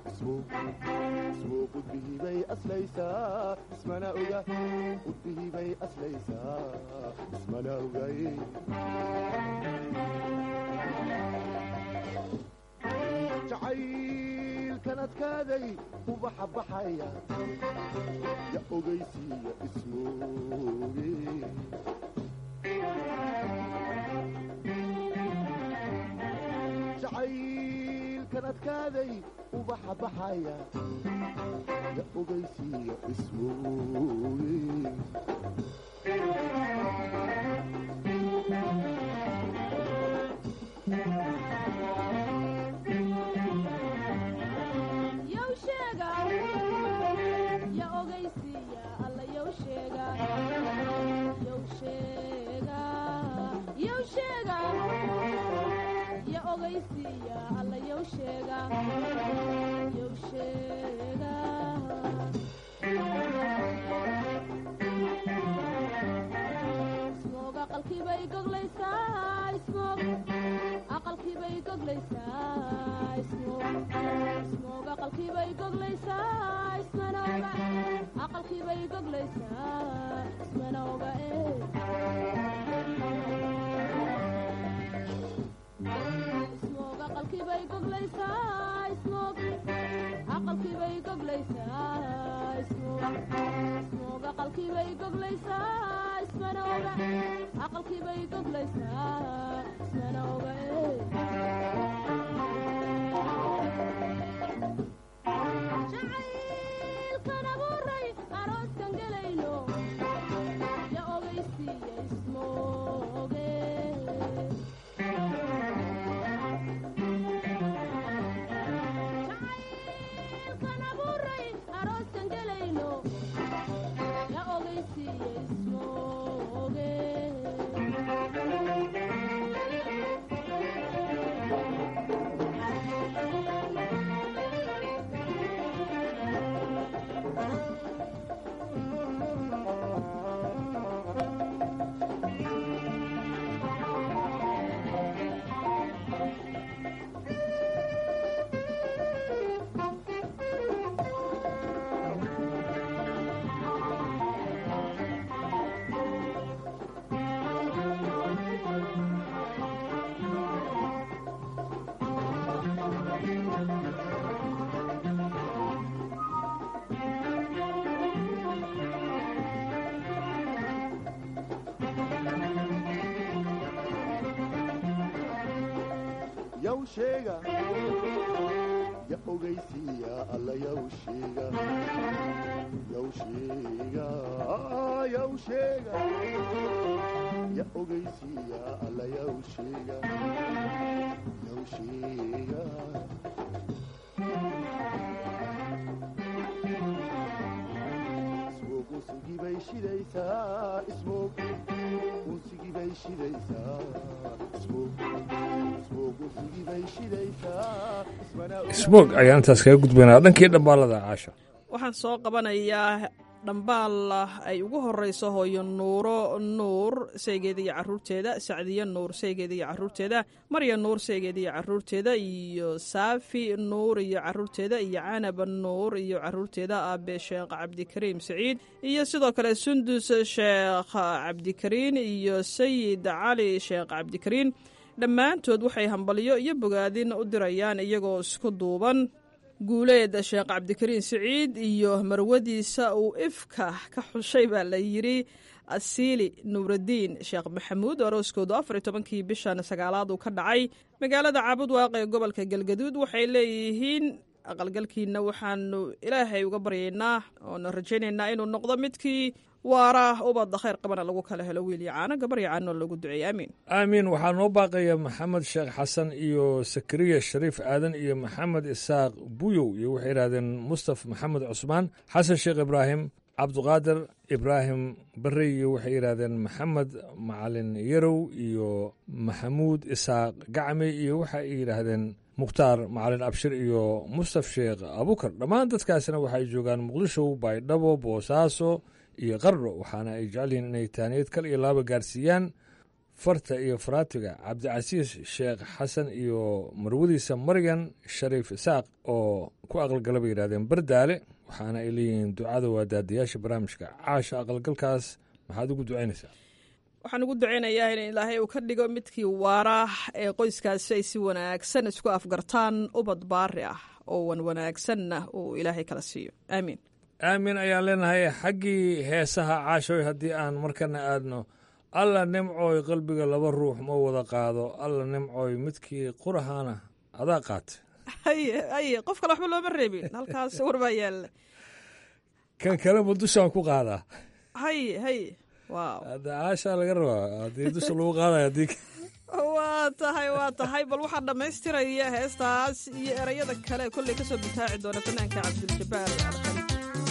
ismana oga udbihibay aslaysaa ismana ogay jacaylkan adkaaday ubaxa baxaya ya ogaysiiya ismooge jacaylkan adkaaday ubaxa baxaya ya ogaysiiya ismooge yow sheega ya ogaysiiya alla yow sheega yow sheega yow sheega ya ogaysiiya alla yow sheega yow sheega ismoog unsigii bay shidaysaa ismoog unsigii bay shidaysaa ismoog ismoog ayaan intaas kaga gudbaynaa dhankii dhambaalada caasha waxaan soo qabanayaa dhambaal ay ugu horeyso hooyo nuuro nuur saygeeda iyo caruurteeda sacdiye nuur saygeeda iyo caruurteeda marya nuur saygeeda iyo caruurteeda iyo saafi nuur iyo caruurteeda iyo canab nuur iyo caruurteeda aabe sheekh cabdikariim saciid iyo sidoo kale sundus sheekh cabdikariin iyo sayid cali sheekh cabdikariin dhammaantood waxay hambalyo iyo bogaadin u dirayaan iyagoo isku duuban guuleed sheekh cabdikariin siciid iyo marwadiisa uu ifka ka xushay baa la yidhi asiili nuuradiin sheekh maxamuud arooskoodu afar iyo tobankii bishan sagaalaad uu ka dhacay magaalada caabud waaqe ee gobolka galgaduud waxay leeyihiin aqalgalkiina waxaanu ilaahay uga baryaynaa oona rajaynaynaa inuu noqdo midkii waara ubadda khayr qabana lagu kala helo wiil iyo caano gabar iyo caano loogu duceeyey aamiin aamiin waxaa noo baaqaya maxamed sheekh xasan iyo sakariya shariif aadan iyo maxamed isaaq buyow iyo waxay yidhahdeen mustaf maxamed cusmaan xasan sheekh ibraahim cabduqaadir ibraahim barey iyo waxay yidhahdeen maxamed macalin yarow iyo maxamuud isaaq gacmi iyo waxay yidhaahdeen mukhtaar macalin abshir iyo mustaf sheekh abukar dhammaan dadkaasina waxay joogaan muqdisho baydhabo boosaaso iyo qardho waxaana ay jecel yihiin inay taaniyad kal iyo laaba gaarsiiyaan farta iyo faraatiga cabdicasiis sheekh xasan iyo marwadiisa maryan shariif isaaq oo ku aqalgala bay yidhahdeen bardaale waxaana ay leeyihiin ducada waa daadayaasha barnaamijka caasha aqalgalkaas maxaad ugu ducaynaysaa waxaan ugu ducaynayaa in ilaahay uu ka dhigo midkii waara ee qoyskaasi ay si wanaagsan isku afgartaan ubad baari ah oo wan wanaagsanna uu ilaahay kala siiyo aamiin aamin ayaan leenahay xaggii heesaha caashoy haddii aan markana aadno alla nimcooy qalbiga laba ruux ma wada qaado alla nimcooy midkii qurahaana adaa qaatay haye haye qof kale waxba looma reebin halkaas war baa yaalla kan kale ma dushaan ku qaadaa haye haye waaw hadda caashaa laga rabaa haddii dusha lagu qaadaya haddii waa tahay waa tahay bal waxaa dhammaystiraya heestaas iyo erayada kale kolley ka soo bitaaci doona fanaanka cabdiljabaar alqali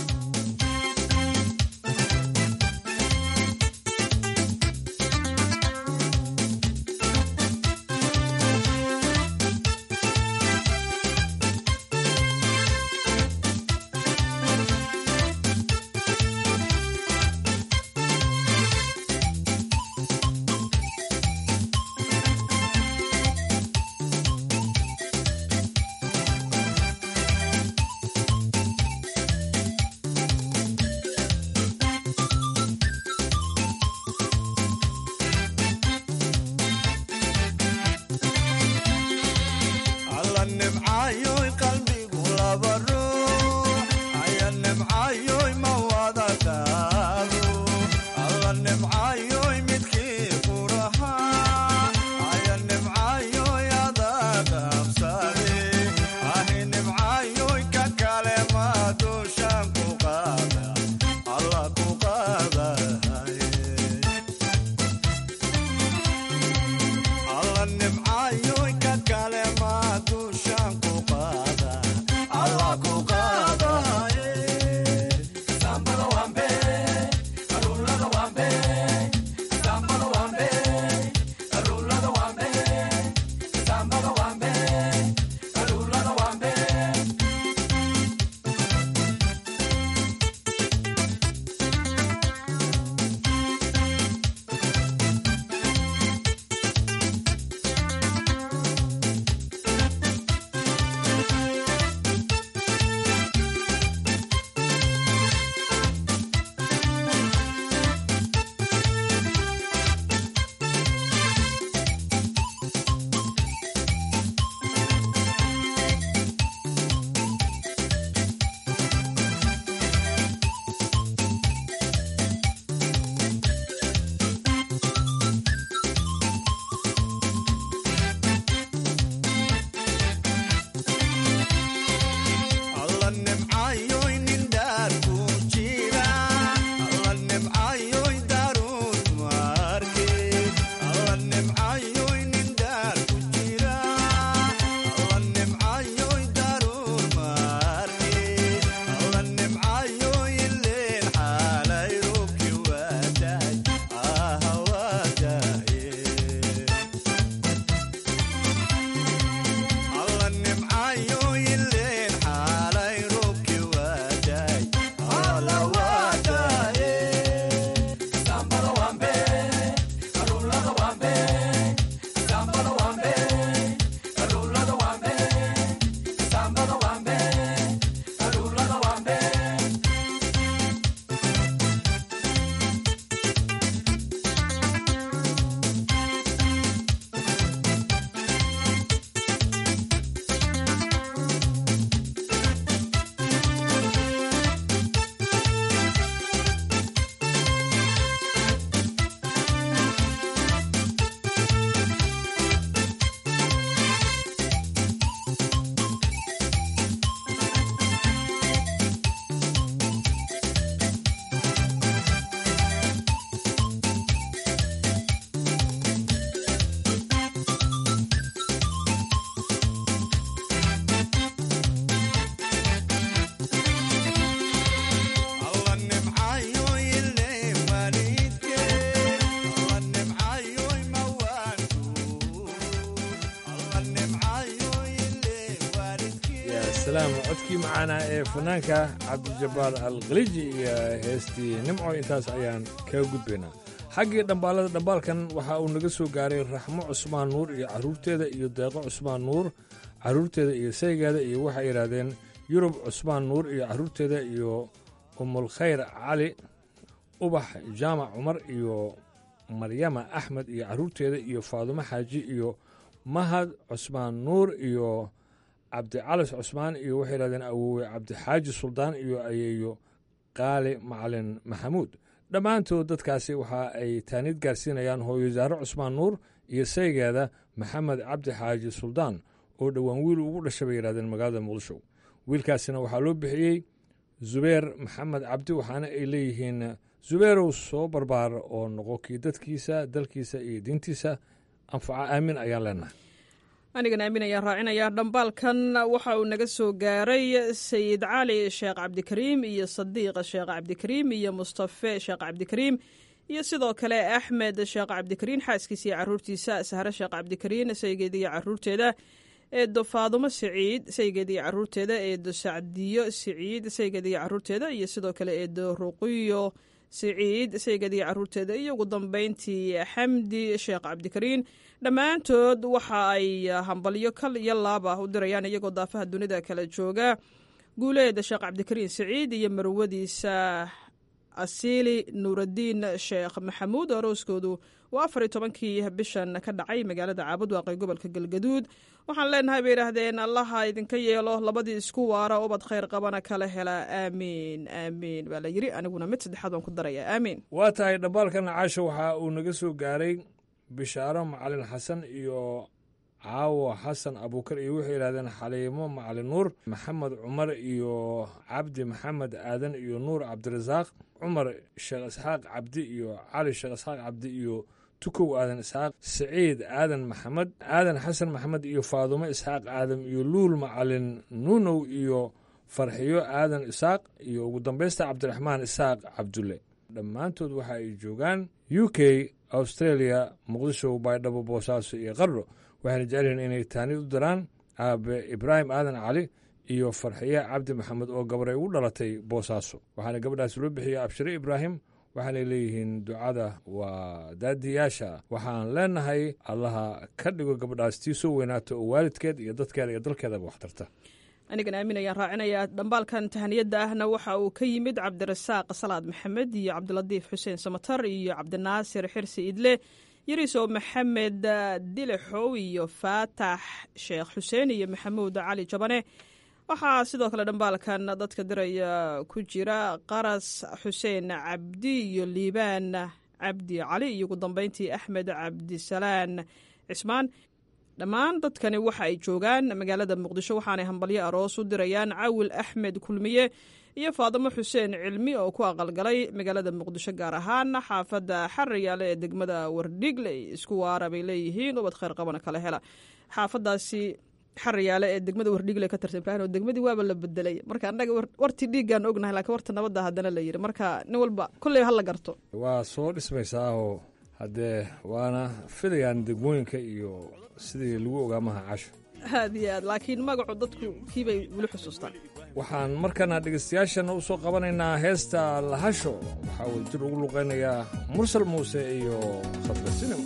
salaam codkii macaana ee fanaanka cabdijabbaar alkhaliiji iyo heestii nimco intaas ayaan kaga gudbaynaa xaggii dhambaalada dhambaalkan waxa uu naga soo gaaray raxmo cusmaan nuur iyo carruurteeda iyo deeqo cusmaan nuur carruurteeda iyo saygeeda iyo waxay yidhaahdeen yurub cusmaan nuur iyo carruurteeda iyo umulkhayr cali ubax jaamac cumar iyo maryama axmed iyo carruurteeda iyo faadumo xaaji iyo mahad cusmaan nuur iyo cabdicalis cusmaan iyo waxay yidhahdeen awoowe cabdixaaji suldaan iyo ayeeyo qaali macalin maxamuud dhammaantood dadkaasi waxa ay taaniid gaarsiinayaan hooyo saare cusmaan nuur iyo saygeeda maxamed cabdi xaaji suldaan oo dhowaan wiil ugu dhashay bay yidhahdeen magaalada muqdisho wiilkaasina waxaa loo bixiyey zubeer maxamed cabdi waxaana ay leeyihiin zubeerow soo barbaar oo noqo kii dadkiisa dalkiisa iyo diintiisa anfaca aamin ayaan leenahay anigan aamin ayaan raacinayaa dhambaalkan waxa uu naga soo gaaray sayid cali sheekh cabdikariim iyo sadiiq sheekh cabdikariim iyo mustafe sheekh cabdikariim iyo sidoo kale axmed sheekh cabdikariin xaaskiisa iyo caruurtiisa sahre sheekh cabdikariin saygeeda iyo caruurteeda eedo faadumo siciid saygeeda iyo caruurteeda eedo sacdiyo siciid saygeeda iyo caruurteeda iyo sidoo kale eedo ruqiyo siciid saygeeda iyo caruurteeda iyo ugu dambeyntii xamdi sheekh cabdikariin dhammaantood waxa ay hambalyo kal iyo laab ah u dirayaan iyagoo daafaha dunida kala jooga guuleeda sheekh cabdikariin siciid iyo marwadiisa asiili nuuraddiin sheekh maxamuud arooskoodu waa afar iyo tobankii bishan ka dhacay magaalada caabud waaqay gobolka galgaduud waxaan leenahay bay yidhaahdeen allaha idinka yeelo labadii isku waara ubad khayr qabana kala hela aamiin aamiin baa la yiri aniguna mid saddexaad waan ku daraya aamiin waa tahay dhambaalkan caasho waxa uu naga soo gaaray bishaaro macalin xasan iyo caawo xasan abuukar iyo waxay yidhahdeen xaliimo macalin nuur maxamed cumar iyo cabdi maxamed aadan iyo nuur cabdirasaaq cumar sheekh isxaaq cabdi iyo cali sheekh isxaaq cabdi iyo tukow aadan isxaaq siciid aadan maxamed aadan xasan maxamed iyo faadumo isxaaq aadam iyo luul macalin nuunow iyo farxiyo aadan isaaq iyo ugu dambaysta cabdiraxmaan isaaq cabdulle dhammaantood waxa ay joogaan u k australia muqdisho baydhabo boosaaso iyo qardho waxayna jecelyihiin inay taanid u diraan aabe ibraahim aadan cali iyo farxiye cabdi maxamed oo gabar ay ugu dhalatay boosaaso waxaana gabadhaas loo bixiyey abshire ibraahim waxaanay leeyihiin ducada waa daadiyaasha waxaan leenahay allaha ka dhigo gabadhaas tii soo weynaato oo waalidkeed iyo dadkeeda iyo dalkeedaba wax tarta anigan aamin ayaan raacinayaa dhambaalkan tahaniyadda ahna waxa uu ka yimid cabdirasaaq salaad maxamed iyo cabdilatiif xuseen samatar iyo cabdinaasir xirsi idle yariso maxamed dilixow iyo faatax sheekh xuseen iyo maxamuud cali jabane waxaa sidoo kale dhambaalkan dadka diraya ku jira qaras xuseen cabdi iyo liibaan cabdi cali iyo ugu dambeyntii axmed cabdisalaan cismaan dhammaan dadkani waxa ay joogaan magaalada muqdisho waxaanay hambalyo aroos u dirayaan cawil axmed kulmiye iyo faadimo xuseen cilmi oo ku aqalgalay magaalada muqdisho gaar ahaan xaafadda xariyaale ee degmada wardhigle isku waara bay leeyihiin ubad khayr qabana kala hela xaafadaasi xariyaale ee degmada wardhigle ka tirsan ibrahin oo degmadii waaba la bedelay marka annaga wartii dhiiggaan ognahay lakiin warta nabadda haddana la yiri marka nin walba kolley hala garto waa soo dhismaysaa oo haddee waana filayaan degmooyinka iyo sidii lagu ogaa maha casho aad iyo aad laakiin magacu dadku kiibay weli xusuustaan waxaan markana dhegaystayaashana u soo qabanaynaa heesta lahasho waxaa uu jir ugu luqaynayaa mursal muuse iyo khadra sinima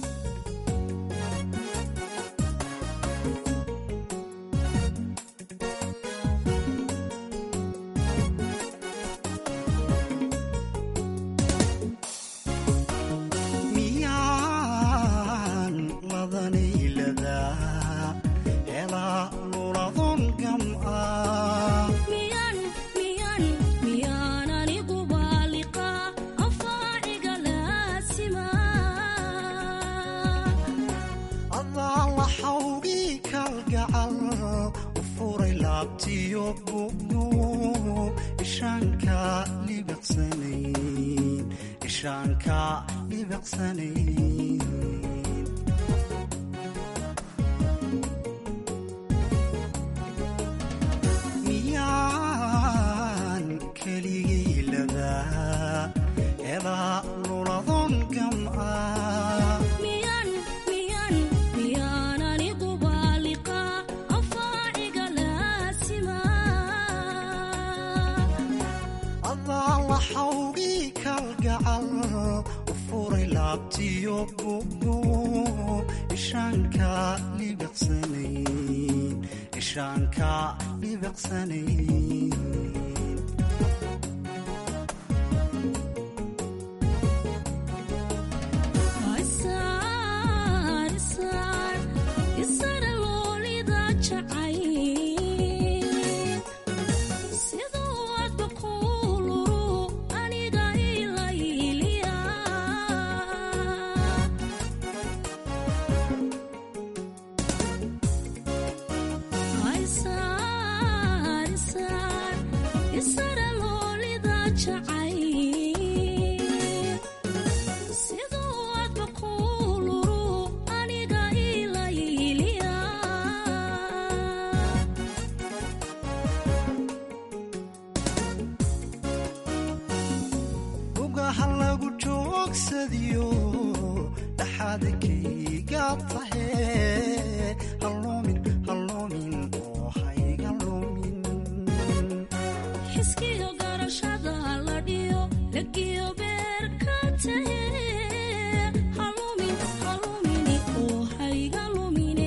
ugaha lagu joogsadiyo dhaxaadkayga tahe haloomin haloomin oo hayga lumin xiskiyo garashada la dhiyo lagiyo beerka tahe halumin halumini oo hayga lumine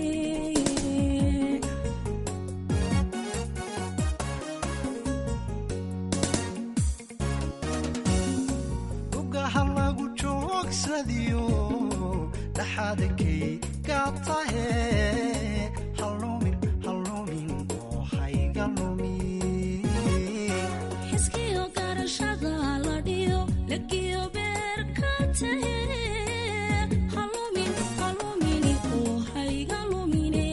ugaha lagu joogsadiyo dhaxaadkayga tahe haloomin haloomin oo hayga lumin xiskiyo garashada la dhiyo lagiyo beerka tahe halumin halumini oo hayga lumine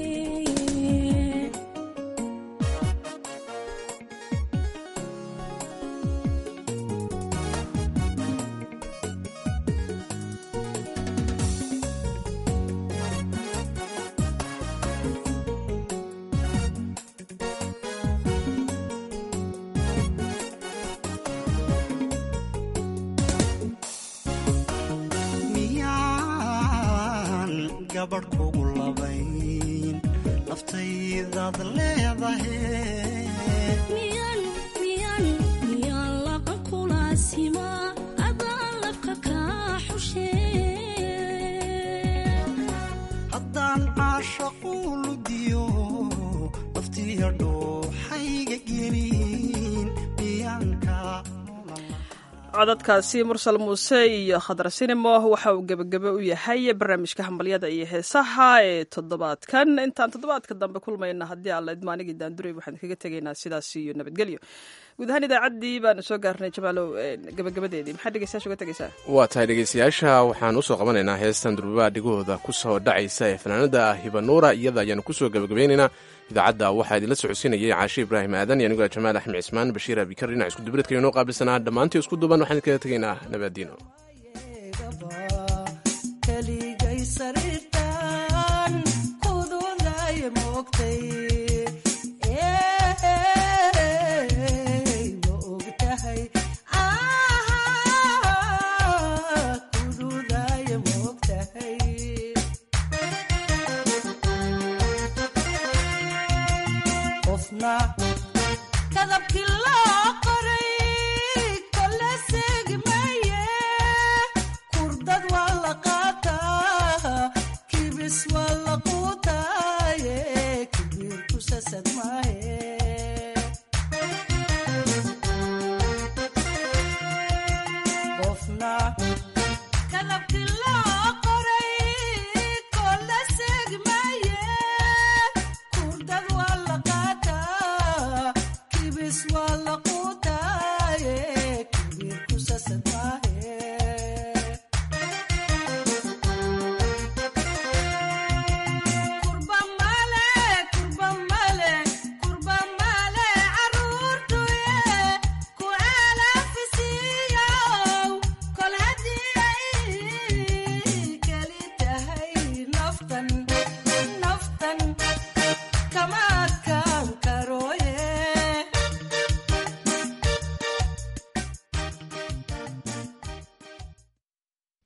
miyaan gabadh kugu labayn naftaydaad leedahe miyan miyan miyan laqa kulaasima adaan labka kaa xushee haddaan caashaqu ludiyo naftiya dhooxayga gelin miyaanka codadkaasi mursal muuse iyo khadar sinimo waxa uu gebagebe u yahay barnaamijka hambalyada iyo heesaha ee toddobaadkan intaan toddobaadka dambe kulmayna haddii alla idmaanigii daanduray waxaan kaga tegaynaa sidaas iyo nabadgelyo guud ahaan idaacaddii baanu soo gaarnay jamaalow gebagabadeedii maxaa dhegeystayaasha uga tegeysaa waa tahay dhegeystayaasha waxaan usoo qabanaynaa heestan durbaa dhigahooda ku soo dhacaysa ee fanaanada hibanuura iyada ayaanu kusoo gebagabaynaynaa idaacadda waxaa idinla socodsiinayay caashe ibraahim aadan iyo anigoo jamaal axmed cismaan bashiir abikar dhinac isku dubradka inoo qaabilsanaa dhammaantii isku duban waxaan kaga tegaynaa nabaadiino keligay sariirtan kudulaya moogtay ma ogtahay kududaya moogtahay qofna kadabkii loo qoray kole seegmaye kurdad waa la qaataa kibis waa la quutaaye kibir ku sasad maaye qofna kadabkii loo